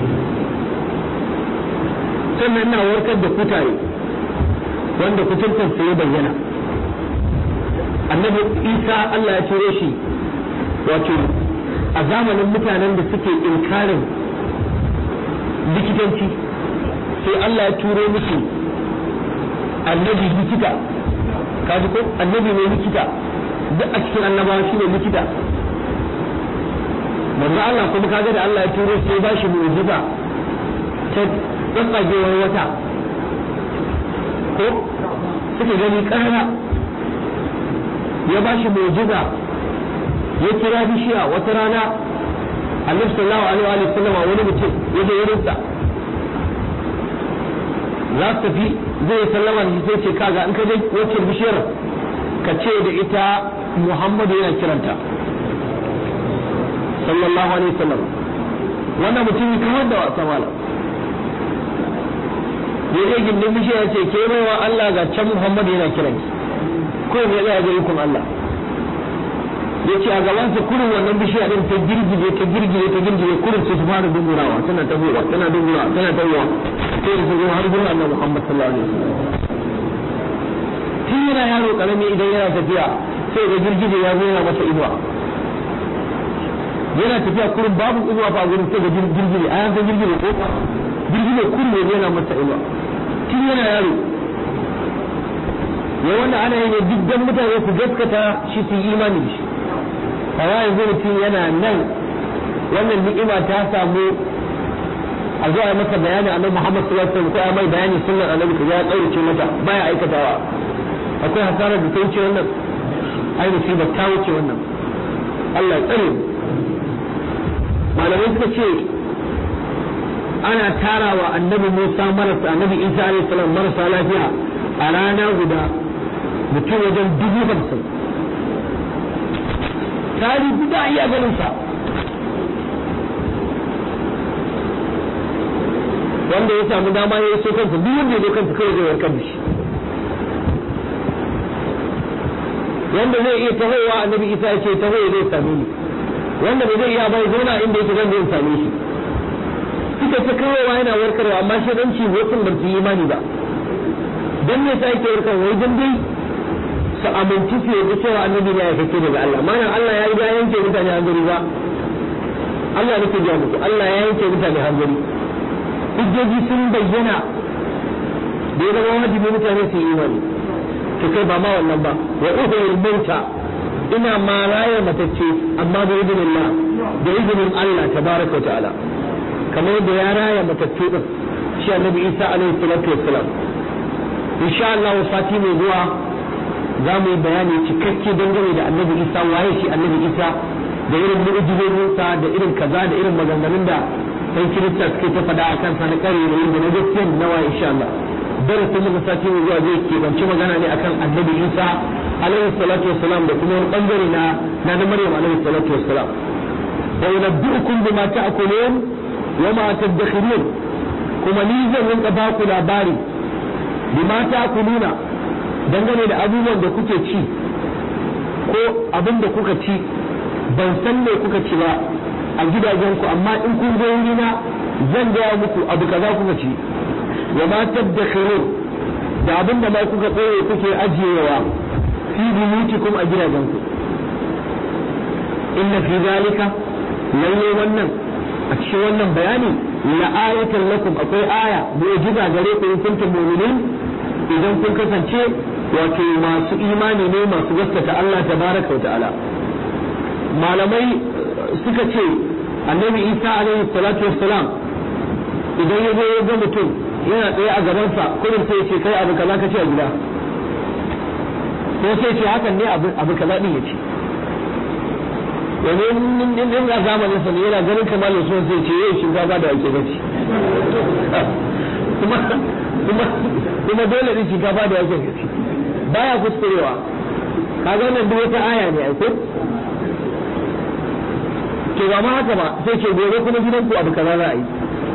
S1: sannan ina warkar da kutare wanda kuturtar sai ya bayyana annabi isa Allah ya cire shi wato a zamanin mutanen da suke inkarin likitanci sai Allah ya turo musu annabi likita kaji ko annabi mai likita duk a cikin annabawa shi ne likita manzo Allah kuma kaga da Allah ya turo sai ba shi mu'jiza ta tsatsagewar wata ko suke gani ƙarara ya ba shi mu'jiza ya kira bishiya wata rana annabi sallallahu alaihi wa sallama wani mutum ya je wurinsa za su tafi zai sallama da sai ce kaga in ka je wacce bishiyar ka ce da ita Muhammadu yana kiranta sallallahu alaihi wasallam wannan mutum kamar da wasa malam ya je gindin bishiya ya ce ke baiwa Allah ga can Muhammadu yana kiranki ko ya tsaya ga ikon Allah ya ce a gaban sa kurin wannan bishiya din ta girgije ta girgije ta girgije kurin sai su fara dungurawa tana tabowa tana dungurawa tana tabowa sai su zo har gurin Allah Muhammad sallallahu alaihi wasallam tun yana yaro karami idan yana tafiya sai ga girgije ya zo yana masa inuwa yana tafiya kurin babu inuwa ba gurin sai ga girgije a yanzu girgije ko girgije kurin ne yana masa inuwa tun yana yaro ya wanda ana yi ne duk dan mutane su gaskata shi su yi imani da shi amma yanzu mutum yana nan wannan ni'ima ta samu a zuwa masa bayani annabi Muhammad sallallahu alaihi wasallam ko ya mai bayani sunnar annabi ka ya kaurace mata baya aikatawa akwai hasarar da ta wuce wannan ai musiba ta wuce wannan Allah ya tsare malamai suka ce ana tarawa annabi Musa marasa annabi Isa alaihi salam marasa lafiya a rana guda mutum wajen dubu hamsin tari guda iya ganin sa wanda ya samu dama ya so kansa duk wanda ya zo kansa kawai zai warkar da shi wanda zai iya tahowa annabi isa ya ce taho ya zai same ni wanda ba zai iya bai zauna inda yake zan zai same shi suka ta kawowa yana warkarwa amma shi dan ci wasu ban su yi imani ba dan me sa yake warkarwa wai dan dai su aminci su yadda cewa annabi ne ya kake daga Allah malam Allah ya riga yanke mutane hanzari ba Allah nake ga muku Allah ya yanke mutane hanzari hujjoji sun bayyana da ya zama wajibi mutane su yi imani to kai ba ma wannan ba wa uhul mauta ina ma raya matacce amma da izinin Allah da izinin Allah tabaraka ta'ala kamar yadda ya raya matacce din shi annabi Isa alaihi salatu wassalam insha Allah sati mai zuwa za mu yi bayani cikakke dangane da annabi Isa waye shi annabi Isa da irin mu'jizozinsa da irin kaza da irin maganganun da sai kirista suke ta faɗa a kansa na ƙare da yin da na gaskiya na waye insha Allah darasin muka sati mai zuwa zai keɓance magana ne akan annabi Isa alaihi salatu wassalam da kuma wani bangare na na na Maryam alaihi salatu wassalam wa yunabbi'ukum bima ta'kulun wa ma tadakhirun kuma ni zan rinka ba ku labari bima ta'kuluna dangane da abubuwan da kuke ci ko abin da kuka ci ban san me kuka ci ba a gidajenku amma in kun zo wurina zan gaya muku abu kaza kuka ci wa ma tadakhirun da abin da ma kuka tsaye kuke ajiyewa fi buyutikum a gidajenku inna fi zalika lalle wannan a cikin wannan bayani la ayatan lakum akwai aya mu'jiza gare ku in kuntum mu'minin idan kun kasance wato masu imani ne masu gaskata Allah tabaraka wa ta'ala malamai suka ce annabi Isa alaihi salatu wassalam idan ya zo ya ga mutum yana tsaye a gabansa kullum sai ya ce kai abu kaza ka ce a gida ko sai ce hakan ne abu kaza din ya ce domin in a zamanin sa ne yana ganin kamar da sun sai ce yau shinkafa da ake gaci kuma kuma kuma dole ne shinkafa da ake gaci baya kuskurewa kaga wannan duk wata aya ne aiko to ba ma haka ba sai ce gobe kuma gidanku abu kaza za a yi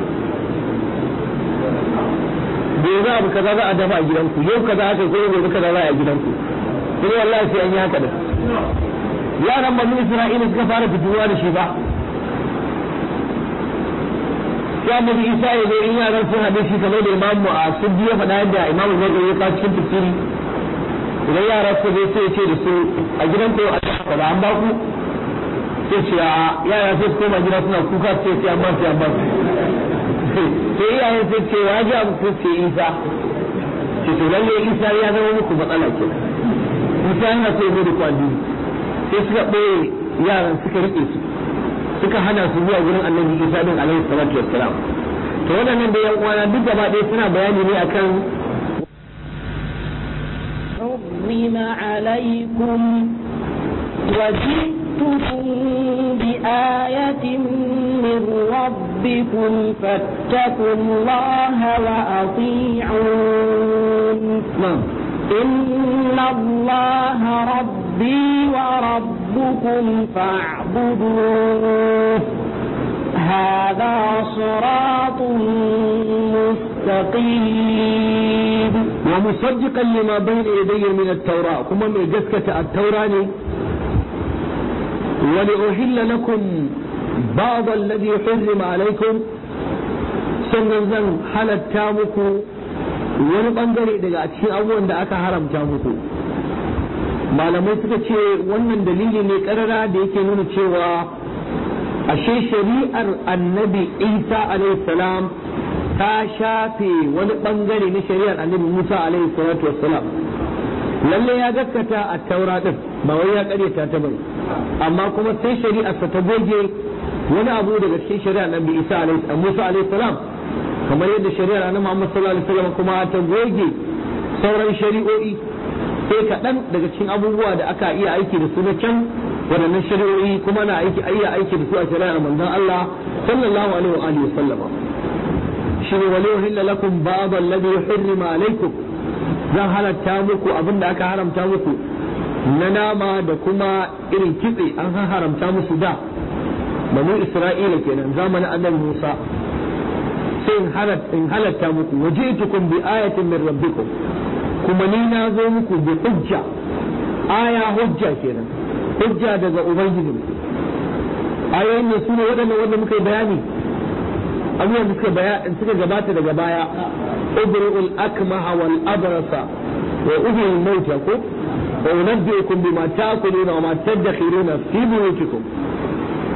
S1: gobe abu kaza za a dafa a gidanku yau kaza aka ko gobe kaza za a yi a gidanku kuma wallahi sai an yi haka da yaran banu isra'ila suka fara fituwa da shi ba sai annabi isa ya zo in yaran sun haɗe shi kamar da imamu a suddi ya faɗa yadda imamu zai ya kawo cikin tafsiri idan yara suka zo sai ya ce da su a gidan ko a kaza an ba ku sai ce a yara sai su koma gida suna kuka sai sai an ba su an ba su sai iyayen sai ce wa ji abu sai ce isa ce to lalle isa ya zama muku matsala kenan isa yana so ya da kwandi sai suka ɓoye yaran suka riƙe su suka hana su zuwa gurin annabi isa din alaihi salatu wassalam to waɗannan da yan uwana duk gaba ɗaya suna bayani ne akan
S2: حرم عليكم وجئتكم بآية من ربكم فاتقوا الله وأطيعون
S1: نعم
S2: إن الله ربي وربكم فاعبدوه هذا صراط مستقيم
S1: ومصدقا لما بين يدي من التوراة كما من جسكة التوراة ولأحل لكم بعض الذي حرم عليكم sannan zan halatta muku wani bangare daga cikin abubuwan da aka haramta muku malamai suka ce wannan dalili ne karara da yake nuna cewa ashe shari'ar annabi isa salam ta shafe wani bangare na shari'ar annabi musa alaihi salatu wassalam lalle ya gaskata a taura din ba wai ya karyata ta bane amma kuma sai shari'arsa ta goge wani abu daga cikin shari'ar annabi isa alaihi musa alaihi salam kamar yadda shari'ar annabi muhammad sallallahu alaihi wasallam kuma ta goge sauran shari'o'i sai kaɗan daga cikin abubuwa da aka iya aiki da su na can waɗannan shari'o'i kuma na aiki iya aiki da su a shari'ar manzon Allah sallallahu alaihi wa alihi wasallama shi ne wali uhilla lakum ba'd alladhi hurrima alaikum zan halatta muku abin da aka haramta muku na nama da kuma irin kitse an haramta musu da banu Isra'ila kenan zamanin annabi Musa sai in halatta muku waji'tukum bi ayatin min rabbikum kuma ni na zo muku bi hujja aya hujja kenan hujja daga ubangijin ayoyin ne su ne waɗannan wanda muka yi bayani abubuwan da suka suka gabata daga baya ubri'ul akmaha wal abrasa wa uhyil mauta ko wa unabbi'ukum bima ta'kuluna wa ma tadakhiruna fi buyutikum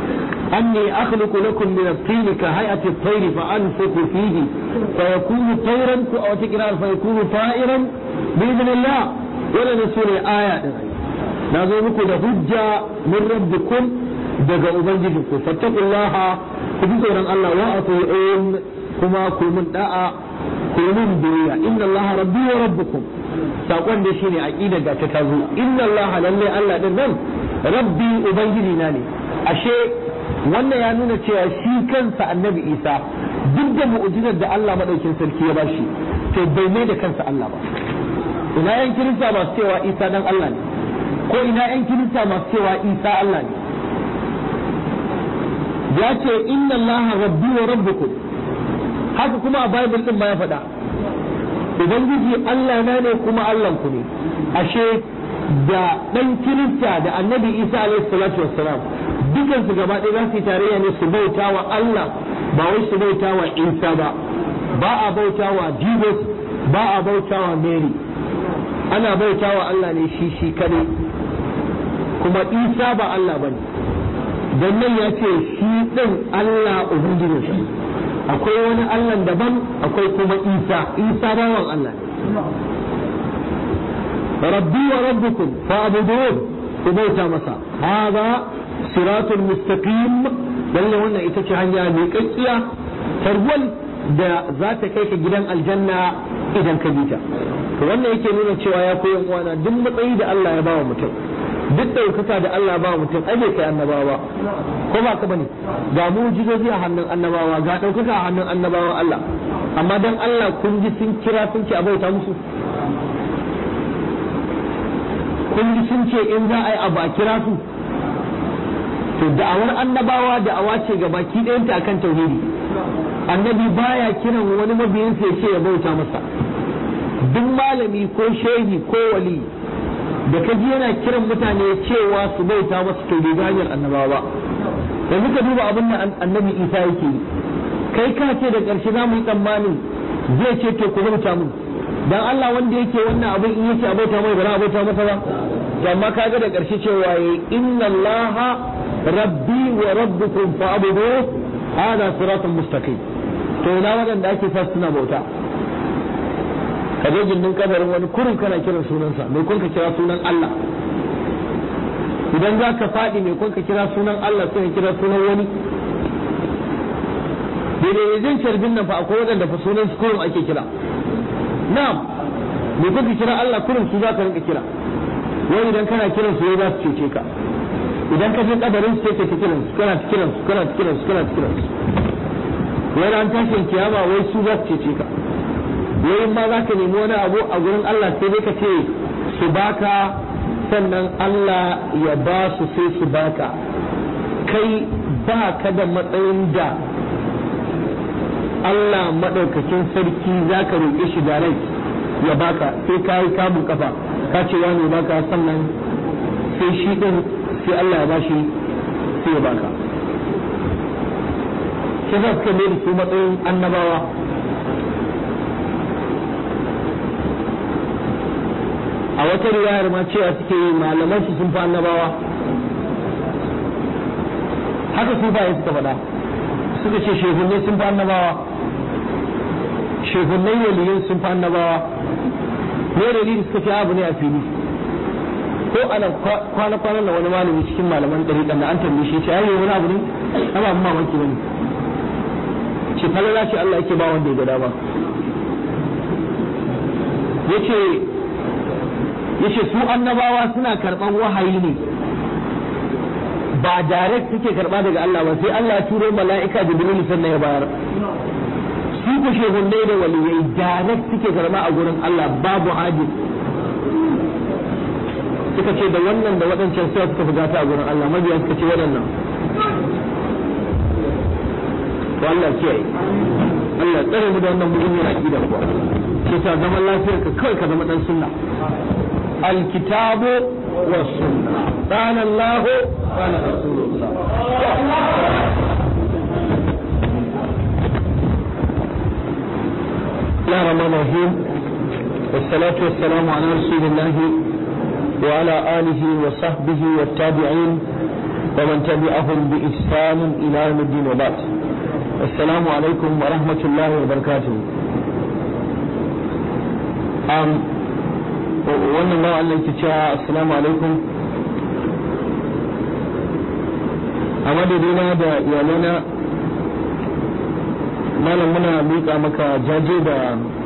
S1: أني أخلق لكم من الطين كهيئة الطير فأنفخ فيه فيكون طيرا أو تكرار فيكون طائرا بإذن الله ولا نسول آية نازل لكم هجة من ربكم daga ubangijinku fattakullaha ku bi tsoron Allah wa ati'un kuma ku mun da'a ku mun biyayya inna Allah rabbi wa rabbukum sakon da shine aqida ga ta tazo inna Allah lalle Allah din nan rabbi ubangiji na ne ashe wannan ya nuna cewa shi kansa annabi Isa duk da mu'jizar da Allah madaukin sarki ya bashi to bai mai da kansa Allah ba ina yan kirista masu cewa Isa dan Allah ne ko ina yan kirista masu cewa Isa Allah ne ya ce inna allaha rabbi wa rabbukum haka kuma a bible din ma ya faɗa ubangiji Allah na ne kuma Allah ku ne ashe da dan kirista da annabi Isa alaihi salatu wassalam dukan su gaba ɗaya za su yi tarayya ne su bauta wa Allah ba wai su bauta wa Isa ba ba a bauta wa Jesus ba a bauta wa Mary ana bauta wa Allah ne shi shi kadai kuma Isa ba Allah bane dan nan ya ce shi ɗin Allah Ubangijin shi akwai wani Allah daban akwai kuma Isa Isa bawan Allah ne rabbi wa rabbukum fa'budun ku bauta masa hada siratul mustaqim lalle wannan ita ce hanya mai kakkiya tarwal da za ta kai ka gidan aljanna idan ka bi ta to wannan yake nuna cewa ya koyi uwana duk matsayi da Allah ya bawa mutum duk ɗaukaka da Allah ba mutum ai bai kai annabawa ko ba ka bane ga mu'jizozi a hannun annabawa ga ɗaukaka a hannun annabawan Allah amma dan Allah kun ji sun kira sun ce a bauta musu kun ji sun ce in za a yi abu a kira su to da'awar annabawa da'awa ce ga baki ɗayanta akan tauhidi annabi baya kiran wani mabiyinsa ya ce ya bauta masa duk malami ko shehi ko wali da ka ji yana kiran mutane cewa su bauta masa to bai hanyar annabawa ba yanzu ka duba abin da annabi isa yake yi kai ka ce da ƙarshe za mu yi tsammanin zai ce to ku bauta mun dan Allah wanda yake wannan abin in yace a bauta mai ba za a bauta masa ba to amma kaga da ƙarshe cewa yayi inna allaha rabbi wa rabbukum fa'budu hada siratun mustaqim to ina wadanda ake sa suna bauta ka je gindin kabarin wani kurin kana kiran sunansa mai kun ka kira sunan Allah idan za ka faɗi mai kun ka kira sunan Allah sai ka kira sunan wani daidai zan carbin nan fa akwai waɗanda fa sunan su kurin ake kira na'am mai kun ka kira Allah kurin su za ka rinka kira wani idan kana kiran su za su cece ka idan ka je kabarin su sai ka ta kiran su kana ta kiran su kana ta kiran su kana ta kiran su wani an tashin kiyama wai su za su cece ka yayin ma za ka nemi wani abu a gurin Allah sai dai ka ce su baka sannan Allah ya ba su sai su baka kai ba ka da matsayin da Allah maɗaukakin sarki za ka roƙe shi da rai ya baka sai ka yi kamun kafa ka ce wani baka sannan sai shi ɗin sai Allah ya bashi sai ya baka sai za su da su matsayin annabawa a wata riwayar ma cewa suke yi malaman su sun fi annabawa haka su ba suka faɗa suka ce shehunai sun fi annabawa shehunai waliyin sun fi annabawa ne dalili suka ce abu ne a fili ko ana kwana kwana da wani malami cikin malaman ɗariƙan da an tambaye shi ce ai wani abu ne ana abin mamaki bane ce falala ce Allah yake ba wanda ya ga dama yace yace su annabawa suna karban wahayi ne ba direct suke karba daga Allah ba sai Allah ya turo mala'ika Jibril sannan ya bayar su ku shehunnai da waliyai direct suke karba a gurin Allah babu haji suka ce da wannan da waɗancan sai suka fugata a gurin Allah mabiya suka ce waɗannan to Allah kiyaye Allah tsare mu da wannan muhimmin aqida kuwa ke sa zaman lafiyar ka kawai ka zama dan sunna الكتاب والسنة قال الله قال رسول الله الله الرحمن الرحيم والصلاة والسلام على رسول الله وعلى آله وصحبه والتابعين ومن تبعهم بإحسان إلى يوم الدين وبعد السلام عليكم ورحمة الله وبركاته أم wannan ba Allah ke cewa assalamu alaikum a madadina da iyalana malam muna miƙa maka jaje da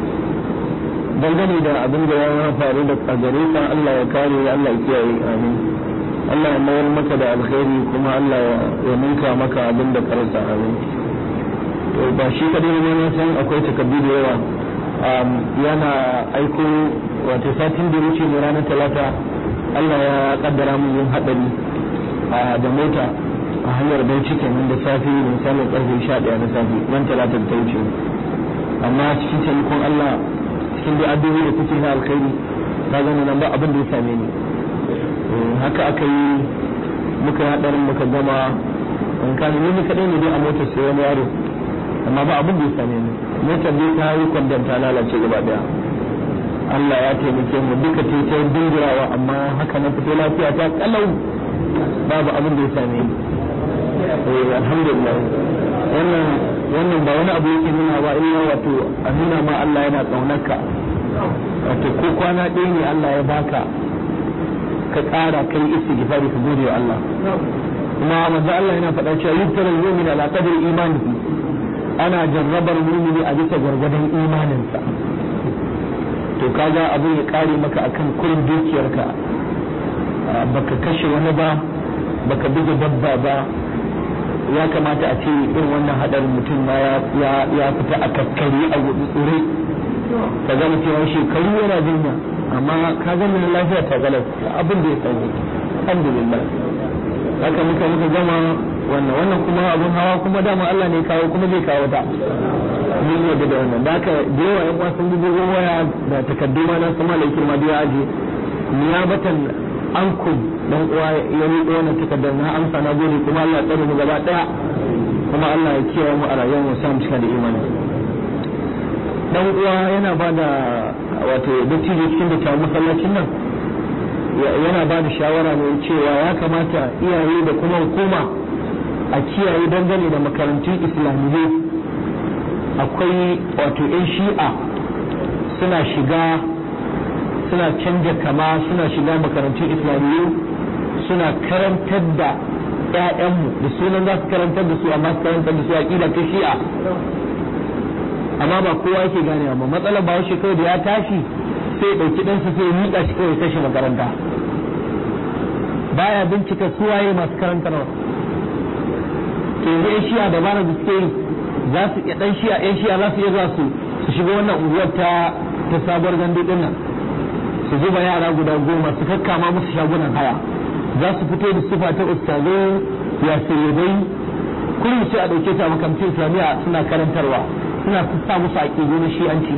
S1: dangane da abin da ya faru da gare ka Allah ya kare Allah ya kiyaye amin Allah ya mayar maka da alkhairi kuma Allah ya ninka maka abin da karasa amin to ba shi kadai ne na san akwai takaddu da yawa yana aiko wato satin da wuce ne ranar talata Allah ya kaddara mun yin hadari da mota a hanyar Bauchi kenan da safe da misalin karfe 11 na safe ran talata ta wuce amma cikin taimakon Allah cikin da addu'o'i da kuke na alkhairi ka gani nan ba abin da ya same ni haka aka yi muka yi hadarin muka gama in ka ni kadai ne dai a motar sai wani yaro amma ba abin da ya same ni motar dai ta yi kwandon ta lalace gaba daya Allah ya taimake mu duka ta ta dingirawa amma haka na fito lafiya ta kalau babu abin da ya same ni eh alhamdulillah wannan wannan ba wani abu yake nuna ba illa wato a nuna ma Allah yana kaunarka wato ko kwana ɗaya ne Allah ya baka ka ƙara kai istighfari ka gode wa Allah kuma manzo Allah yana faɗa cewa yubtaral mu'min ala qadri imanihi ana jarrabar mu'mini a bisa gwargwadon imaninsa to kaga abin ya kare maka akan kurin dukiyarka baka kashe wani ba baka buga dabba ba ya kamata a ce irin wannan hadarin mutum ma ya fita a kakkari a gudu tsure ka ga mutum ya shekaru yana jinya amma ka ga mun lafiya ta galau abin da ya sani alhamdulillah haka muka muka gama wannan wannan kuma abun hawa kuma dama Allah ne kawo kuma zai kawo ta mun yadda da wannan da haka da yawa yan wasan bugu waya da takaddu ma na sama laikin ma biya aje niyabatan ankum dan uwa ya riƙe wannan takardar na amsa na gode kuma Allah tsare mu gaba daya kuma Allah ya kiyaye mu a rayuwar mu samu cika da imani dan uwa yana ba da wato dattijo cikin da ta masallacin nan yana ba da shawara mai cewa ya kamata iyaye da kuma hukuma a kiyaye dangane da makarantun islamiyya akwai wato 'yan shi'a suna shiga suna canja kama suna shiga makarantun islamiyyu suna karantar da 'ya'yanmu da sunan za su karantar da su amma su karantar da su aƙida ta shi'a amma ba kowa yake ganewa ba matsalar ba shi kawai da ya tashi sai ɗauki ɗansa sai miƙa shi kawai kashe makaranta baya bincika suwaye masu karantarwa to yanzu 'yan shi'a da bana da suke yi za su iya ɗan shi'a 'yan shi'a za su iya zuwa su su shiga wannan unguwar ta ta sabuwar gandu ɗin nan su zuba yara guda goma su kakkama musu shagunan haya za su fito da sufa ta ustazai ya sayyadai kullum sai a ɗauke ta makarantar islamiyya suna karantarwa suna sa musu aƙidu na shi'anci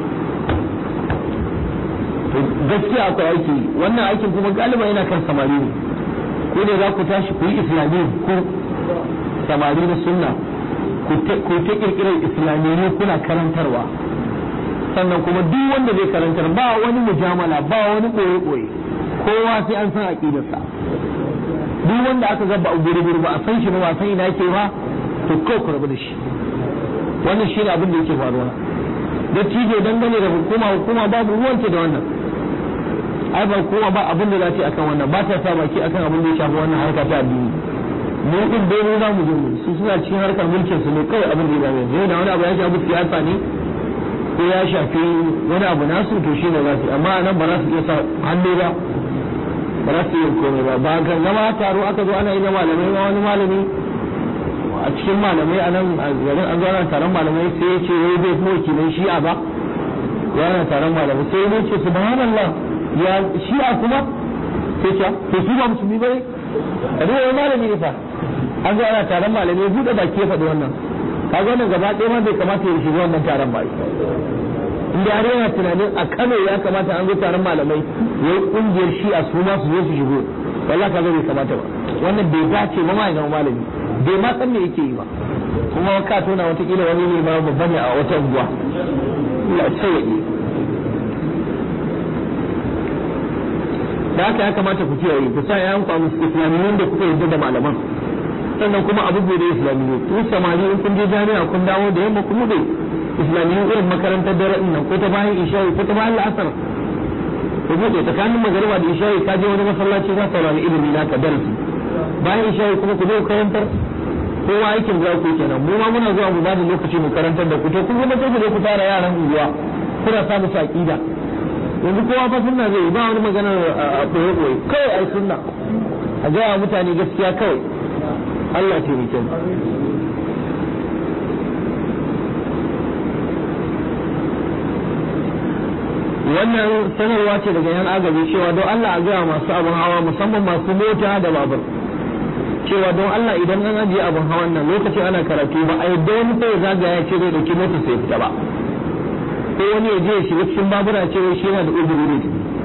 S1: gaskiya akwai aiki wannan aikin kuma galiba yana kan samari ne ko ne za ku tashi ku yi islamiyya ko samari na sunna ku ta kirkirar islamiyya kuna karantarwa sannan kuma duk wanda zai karantar ba wani mujamala ba wani ɓoye-ɓoye kowa sai an san aƙidarsa duk wanda aka gaba a guri ba a san shi ba ba san ina yake ba to kawai ku rabu da shi wannan shi ne abin da yake faruwa da tijo dangane da hukuma hukuma babu ruwanta da wannan ai ba hukuma ba abin da za ta akan wannan ba ta sa baki akan abin da ya shafi wannan harka ta addini mu din dai mu za mu je mu su suna cikin harkar mulkin su ne kawai abin da ya zame yau da wani abu ya shafi siyasa ne ko ya shafi wani abu nasu to shi ne za su amma nan ba za su iya sa hannu ba ba za su iya komai ba ba ga zama taro aka zo ana yi na malamai ma wani malami a cikin malamai a nan a garin an zo ana taron malamai sai ya ce wai bai kuma wakilin shi'a ba ya ana taron malamai sai ya ce subhanallah ya shi'a kuma sai ce to su ba musulmi bane a duk wani malami ne fa an zo ana taron malamai buɗe baki ya faɗi wannan kaga wannan gaba ɗaya ma bai kamata ya shiga wannan taron ba inda har yana tunanin a Kano ya kamata an zo taron malamai yayi kungiyar shi'a su ma su zo su shigo wallahi kaga bai kamata ba wannan bai dace ba ma ya zama malami bai ma san me yake yi ba kuma ka tona watakila wani ne ma babba ne a wata unguwa Allah ya sauke da haka ya kamata ku kiyaye ku sa yayan ku a islamiyyin da kuka yarda da malaman sannan kuma abu bude islamiyyu ku samari in kun je jami'a kun dawo da yamma ku bude islamiyyu irin makarantar dare din nan ko ta bayan isha'i ko ta bayan la'asar ku bude tsakanin magariba da isha'i ka je wani masallaci za ka saurari ilimi na ka darasi bayan isha'i kuma ku zo karantar kowa aikin za ku kenan mu ma muna zuwa mu ba da lokaci mu karantar da ku to kun kuma sai ku je ku tara yaran unguwa kuna sa musu aqida yanzu kowa fa sunna zai ba wani maganar a koyo koyo kawai ai sunna a gaya mutane gaskiya kawai Allah ya taimake mu wannan sanarwa ce daga yan agaji cewa don Allah a gaya masu abin hawa musamman masu mota da babur cewa don Allah idan an ajiye abin hawan nan lokacin ana karatu ba a yadda wani sai zagaya ce zai dauki mota sai fita ba ko wani ya je ya shiga cikin babura ce shi yana da uzuri ne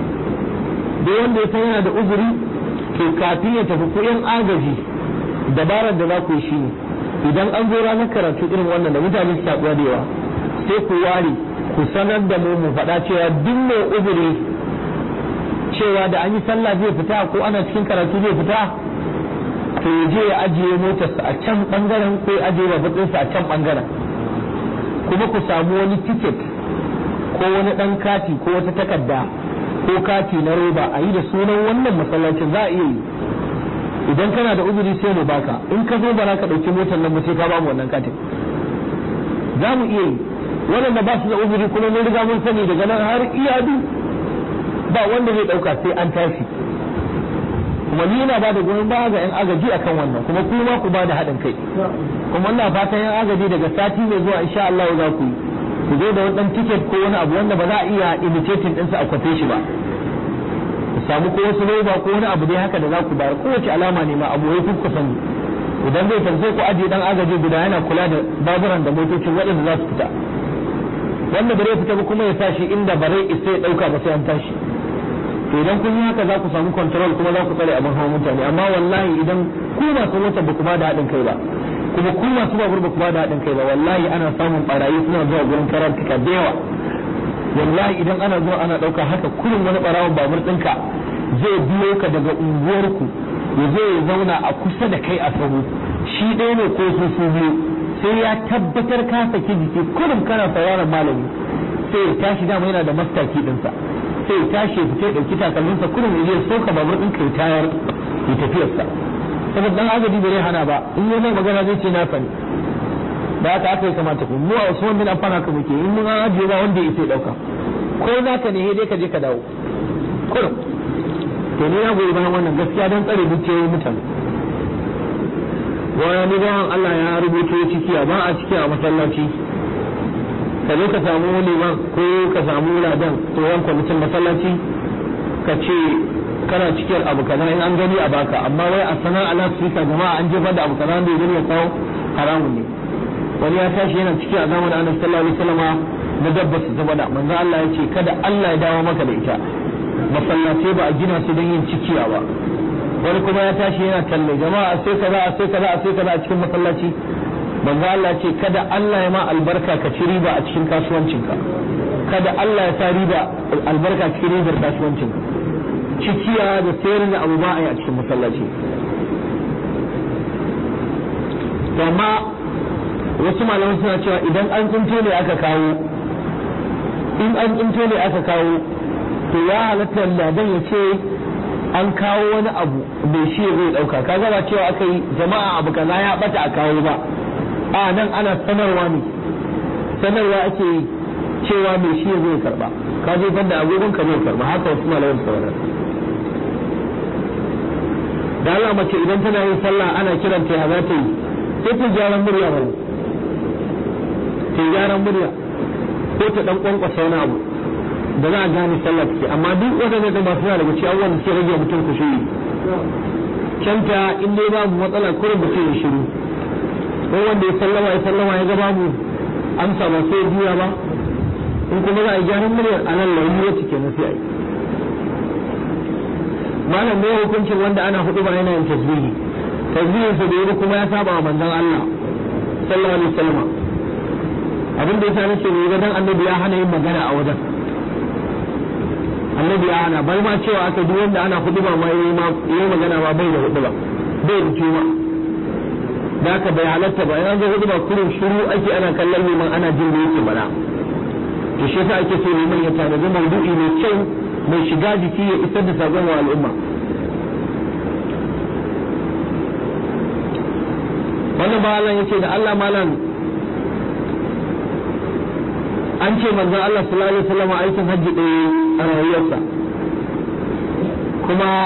S1: da wanda ya san yana da uzuri to kafin ya tafi ko yan agaji dabarar da za ku yi shi ne idan an zo ranar karatu irin wannan da mutane su sabuwa da yawa sai ku ware ku sanar da mu mu faɗa cewa duk mai uzuri cewa da an yi sallah zai fita ko ana cikin karatu zai fita to ya je ya ajiye motarsa a can bangaren ko ya ajiye babbatinsa a can bangaren kuma ku samu wani tiket ko wani ɗan kati ko wata takarda ko kati na roba a yi da sunan wannan masallacin za a iya yi idan kana da uzuri sai mu baka in ka zo ba za ka ɗauki motar nan ba sai ka ba mu wannan katin za mu iya yi waɗanda ba su da uzuri kuma mun riga mun sani daga nan har iyadu ba wanda zai ɗauka sai an tashi kuma ni ina ba da goyon baya ga 'yan agaji akan wannan kuma kuma ku ba da haɗin kai kuma ina fatan 'yan agaji daga sati mai zuwa insha Allah za ku yi ku zo da wani tiket ko wani abu wanda ba za a iya imitating ɗinsa a kwafe shi ba ku samu ko wasu roba ko wani abu dai haka da za ku bayar kowace alama ne ma abu wai ku sani idan zai tafi ku ajiye dan agaji guda yana kula da baburan da motocin waɗanda za su fita wanda bare fita ba kuma ya tashi inda bare isa ya ɗauka ba sai an tashi to idan kun yi haka za ku samu control kuma za ku tsare abin hawan mutane amma wallahi idan ku masu motar ba ku ba da haɗin kai ba kuma ku masu babur ba ku ba da haɗin kai ba wallahi ana samun barayi suna zuwa gurin karantuka da yawa wallahi idan ana zuwa ana ɗauka haka kurin wani ɓarawon babur ɗinka zai biyo ka daga unguwarku ya zo ya zauna a kusa da kai a sahu shi ɗaya ne ko su su biyu sai ya tabbatar ka saki jiki kurin kana sauraron malami sai ya tashi dama yana da mastaki ɗinsa sai ya tashi ya fita ya ɗauki takalminsa kurin ya je soka babur ɗinka ya tayar ya tafiyarsa saboda dan agaji bai hana ba in yi mai magana zai ce na sani da haka aka yi kamata ku mu a Usman bin Affan haka muke in mun ajiye ba wanda ya sai dauka ko naka ne dai ka je ka dawo kurum to ni na goyi bayan wannan gaskiya don tsare dukiyoyin mutane wani bawan Allah ya rubuto ciki a ba a ciki a masallaci ka zo ka samu liman ko ka samu ladan tsohon kwamitin masallaci ka ce kana cikin abu kaza in an gani a baka amma wai a sana ala sika jama'a an jefar da abu kaza da ya gani ya kawo haramun ne wani ya tashi yana ciki a zamanin annabi sallallahu alaihi wasallam na dabba su zama da manzo Allah ya ce kada Allah ya dawo maka da ita masallatai ba a gina su don yin cikiya ba wani kuma ya tashi yana talle jama'a sai kaza a sai kaza a sai kaza a cikin masallaci manzo Allah ya ce kada Allah ya ma albarka ka ci riba a cikin kasuwancinka kada Allah ya sa riba albarka cikin ribar kasuwancinka cikiya da sayar da abu ba a yi a cikin masallaci to amma wasu malaman suna cewa idan an tsinto ne aka kawo in an tsinto ne aka kawo to ya halatta ladan ya ce an kawo wani abu mai shi zai dauka kaga ba cewa aka yi jama'a abu kaza ya bata a kawo ba a nan ana sanarwa ne sanarwa ake yi cewa mai shi zai karba ka je banda agogon ka zai karba haka wasu malaman sauran da Allah mace idan tana yin sallah ana kiranta ya za ta yi sai ta gyaran murya ba ta gyaran murya ko ta dan kwankwasa wani abu da za a gane sallah take amma duk waɗanda da masu daga cikin abubuwan da suke rage mutum ku shiri canta in dai babu matsala kurin mutum ya shiru ko wanda ya sallama ya sallama ya ga babu amsa ba sai juya ba in kuma za a yi gyaran muryar a nan launi wacce kenan sai a yi malam ne hukuncin wanda ana hudu ba yana yin tasbihi tasbihin sa da yi kuma ya saba wa manzon Allah sallallahu alaihi wasallam abin da yasa nake ne ga dan annabi ya hana yin magana a wajen annabi ya hana bai ma cewa aka duk wanda ana hudu ba ma yayi ma yayi magana ba bai da hudu ba bai da juma da haka bai halatta ba yana zo hudu ba kurin shiru ake ana kallon liman ana jin da yake bala to shi yasa ake so liman ya tanaji maudu'i mai kyau mai shiga jiki ya isar da sakon wa al'umma wannan ba Allah yace da Allah malam an ce manzon Allah sallallahu alaihi wasallam aikin hajji ɗaya a rayuwarsa kuma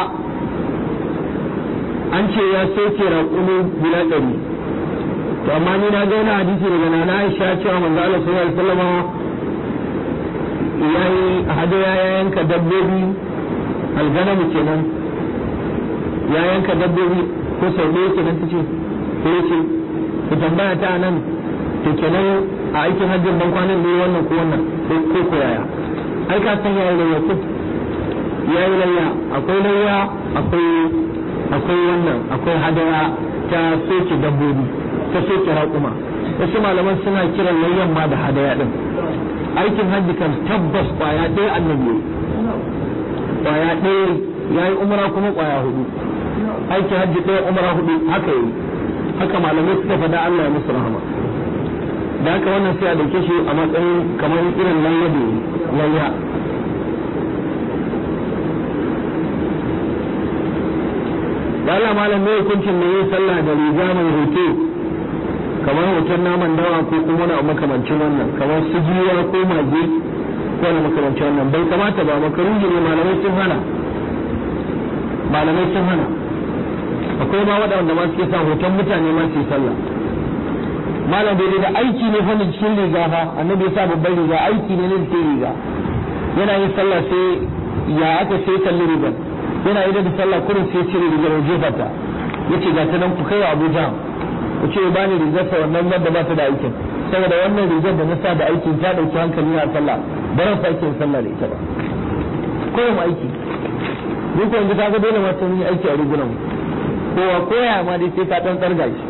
S1: an ce ya soke raƙumi guda ɗari to amma ni na ga wani hadisi daga nana Aisha cewa manzon Allah sallallahu alaihi wasallam ya yi hadaya ya yanka dabbobi alganamu kenan ya yanka dabbobi ko sau ɗaya kenan ta ce ko ya ce ku tambaya ta nan to kenan a aikin hajjin ban kwanan ne wannan ko wannan ko ko yaya ai ka san yayi layya ko yayi layya akwai layya akwai akwai wannan akwai hadaya ta soke dabbobi ta soke raƙuma wasu malaman suna kiran layyan ma da hadaya din aikin hajji kan tabbas kwaya ɗaya annabi kwaya ɗaya yayi umra kuma kwaya hudu aikin hajji ɗaya umra hudu haka yi haka malamai suka faɗa Allah ya musu rahama da haka wannan sai a dauke shi a matsayin kamar irin layya da layya da Allah malam ne hukuncin da yin sallah da riga mai hoto kamar hoton naman dawa ko kuma wani makamancin wannan kamar su jiwa ko mage ko wani makamancin wannan bai kamata ba makaruhi ne malamai sun hana malamai sun hana akwai ma waɗanda ma suke sa hoton mutane ma su yi sallah malam bai da aiki ne fa cikin riga fa annabi ya sa babban riga aiki ne ne cikin riga yana yin sallah sai ya aka sai kalli rigar yana idan da sallah kurin sai cire rigar waje fata yace ga ta nan ku kai wa Abuja ku ce ba ni rigar sa wannan wanda ba ta da aikin saboda wannan rigar da na sa da aikin ta dauki hankali na sallah ba ran sake yin sallah da ita ba kullum aiki ni ko yanzu kaga dole ma sun yi aiki a rigunan kowa koya ma dai sai ka dan tsarga shi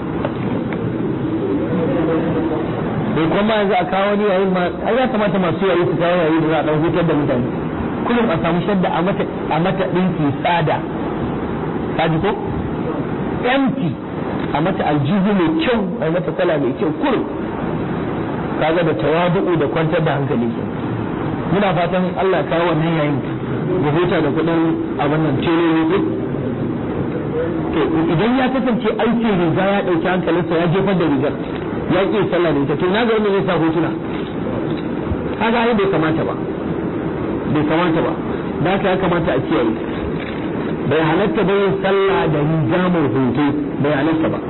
S1: bai kuma yanzu a kawo ni yayin ma ai ya kamata masu yayi su kawo yayi da za a dan hutar da mutane kullum a samu shadda a mata a mata dinki tsada kaji ko empty a mata aljihu mai kyau a mata kala mai kyau kullum kaga da tawadu'u da kwantar da hankali ke muna fatan Allah kawo wannan yayin da huta da kudin abin nan teloli duk to idan ya kasance aikin riga ya dauki hankalinsa ya jefar da rigar ya ƙi sallah da ita to na ga wanda zai sa hotuna kaga ai bai kamata ba bai kamata ba da haka ya kamata a kiyaye bai halatta bai sallah da riga mai hoto bai halatta ba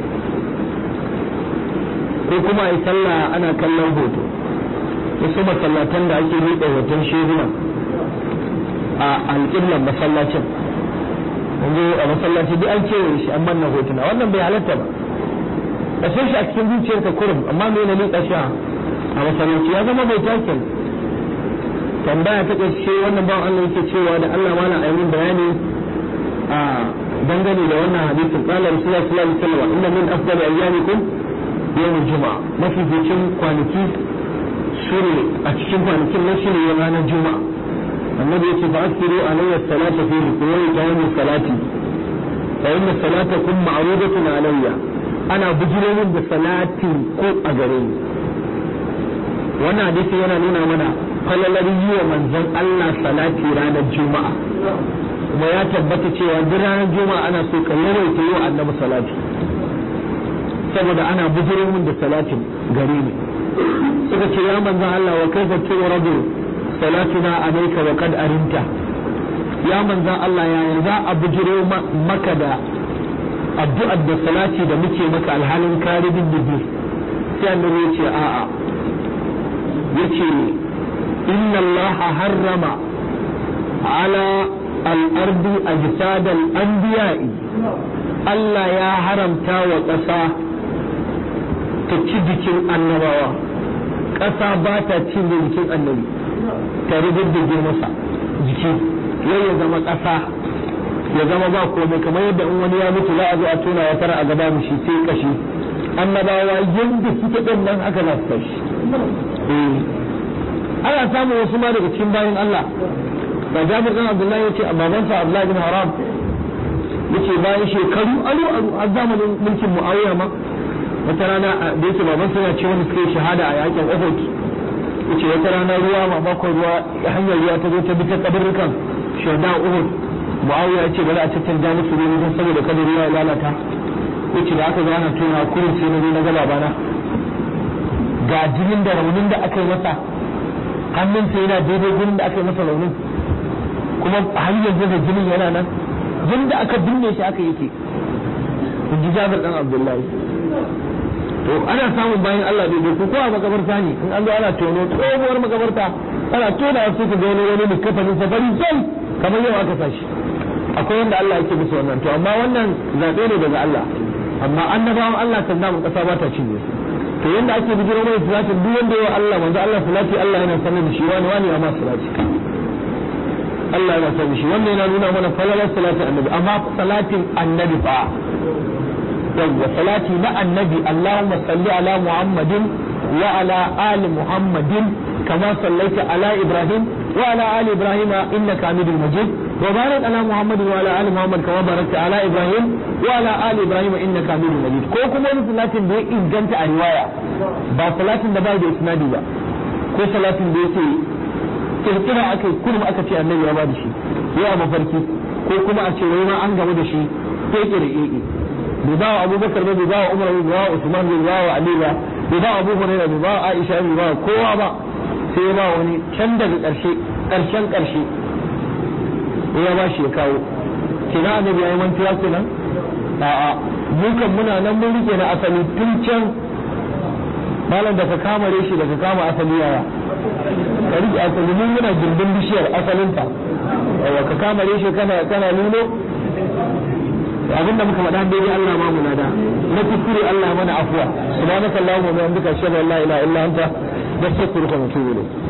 S1: ko kuma a yi sallah ana kallon hoto wasu masallatan da ake riƙe hoton shehuna a alƙiblan masallacin yanzu a masallaci duk an kewaye shi an manna hotuna wannan bai halatta ba ka san shi a cikin zuciyarka kurum amma me na liƙa shi a masallaci ya zama bai takin tambaya ta ƙarshe wannan bawan Allah yake cewa da Allah mana a yi bayani a dangane da wannan hadisin qala rasulullahi sallallahu alaihi wasallam inna min afdali ayyamikum yawmul juma'a mafi bikin kwanaki shine a cikin kwanakin nan shine ranar juma'a annabi yace fa asiru alayya salata fihi ku yayi ta salati fa inna salatakum ma'rudatun alayya ana bujiro min da salati ko a gare ni wannan hadisi yana nuna mana falalar yi wa manzon Allah salati ranar juma'a kuma ya tabbata cewa duk ranar juma'a ana so ka yawaita yi wa annabi salati saboda ana bujiro min da salatin gare ni suka ce ya manzon Allah wa kaifa tu'radu salatuna alayka wa qad arinta ya manzon Allah ya za a bujiro maka da addu'ar da salati da muke maka alhalin karibin dubi sai annabi ya ce a'a yace inna Allah harrama ala al-ardi ajsad al-anbiya'i Allah ya haramta wa ƙasa ta ci jikin annabawa ƙasa ba ta cin jikin annabi ta rubuddige masa jiki yau ya zama ƙasa ya zama ba komai kamar yadda in wani ya mutu za a zo a tona ya tara a gaba mu shi sai kashi annabawa yadda suke ɗin nan haka za su tashi ana samun wasu ma daga cikin bayan Allah ba Jabir ɗan Abdullahi ya ce a babansa Abdullahi bin Haram ya ce bayan shekaru aru aru a zamanin mulkin Muawiya ma wata rana da yake baban suna ce wani suka yi shahada a yakin Uhud yace wata rana ruwa mamakon ruwa hanyar ruwa ta zo ta bi ta kabarrukan shahada Uhud Muawiya ya ce bari a caccanja musu ne don saboda kada ruwa ya lalata yace da aka zo ana tona kurin sai na zo na ga babana ga jinin da raunin da aka yi masa hannunsa yana daidai gurin da aka yi masa raunin kuma har yanzu da jinin yana nan jinin da aka binne shi aka yake in ji jabir dan abdullahi to ana samun bayan Allah bai bai ko a makabarta ne in an zo ana tono tsohuwar makabarta ana tona su ka ga wani wani ne kafanin safari sai kamar yau aka sashi akwai wanda Allah yake musu wannan to amma wannan zaɓe ne daga Allah amma annabawan Allah kan namun ƙasa ba ta cinye su to yanda ake bijiro mai salatin duk wanda yawa Allah manzo Allah salati Allah yana sanar da shi wani wani amma salati Allah yana sanar da shi wannan yana nuna mana falalar salatin annabi amma salatin annabi fa yawwa salati na annabi Allahumma salli ala Muhammadin wa ala ali Muhammadin kama sallaita ala Ibrahim wa ala ali Ibrahim innaka Hamidul Majid wa barik ala Muhammadin wa ala ali Muhammad kama barakta ala Ibrahim wa ala ali Ibrahim innaka Hamidul Majid ko kuma wani salatin da ya inganta a riwaya ba salatin da bai da isnadi ba ko salatin da yake kirkira aka kullum aka ce annabi ya ba da shi ya mafarki ko kuma a ce wai ma an gamu da shi keke da keke bai ba wa abubakar ba bai ba wa umar bai ba wa usman bai ba wa ali ba bai ba wa abu hurairah bai ba wa aisha bai ba wa kowa ba sai ya ba wani can daga karshe karshen karshe ya ba shi ya kawo kina annabi yayi mantuwa kenan a'a mu kan muna nan mun rike na asali tun can malam da ka kama reshi da ka kama asali yaya ka rike asali mun muna gindin bishiyar asalinta yawa ka kama reshi kana kana nuno abin da muka faɗa dai Allah ma mu nada na kuskure Allah mana afwa subhanakallahumma wa bihamdika ashhadu an la ilaha illa anta nastaghfiruka wa natubu ilayk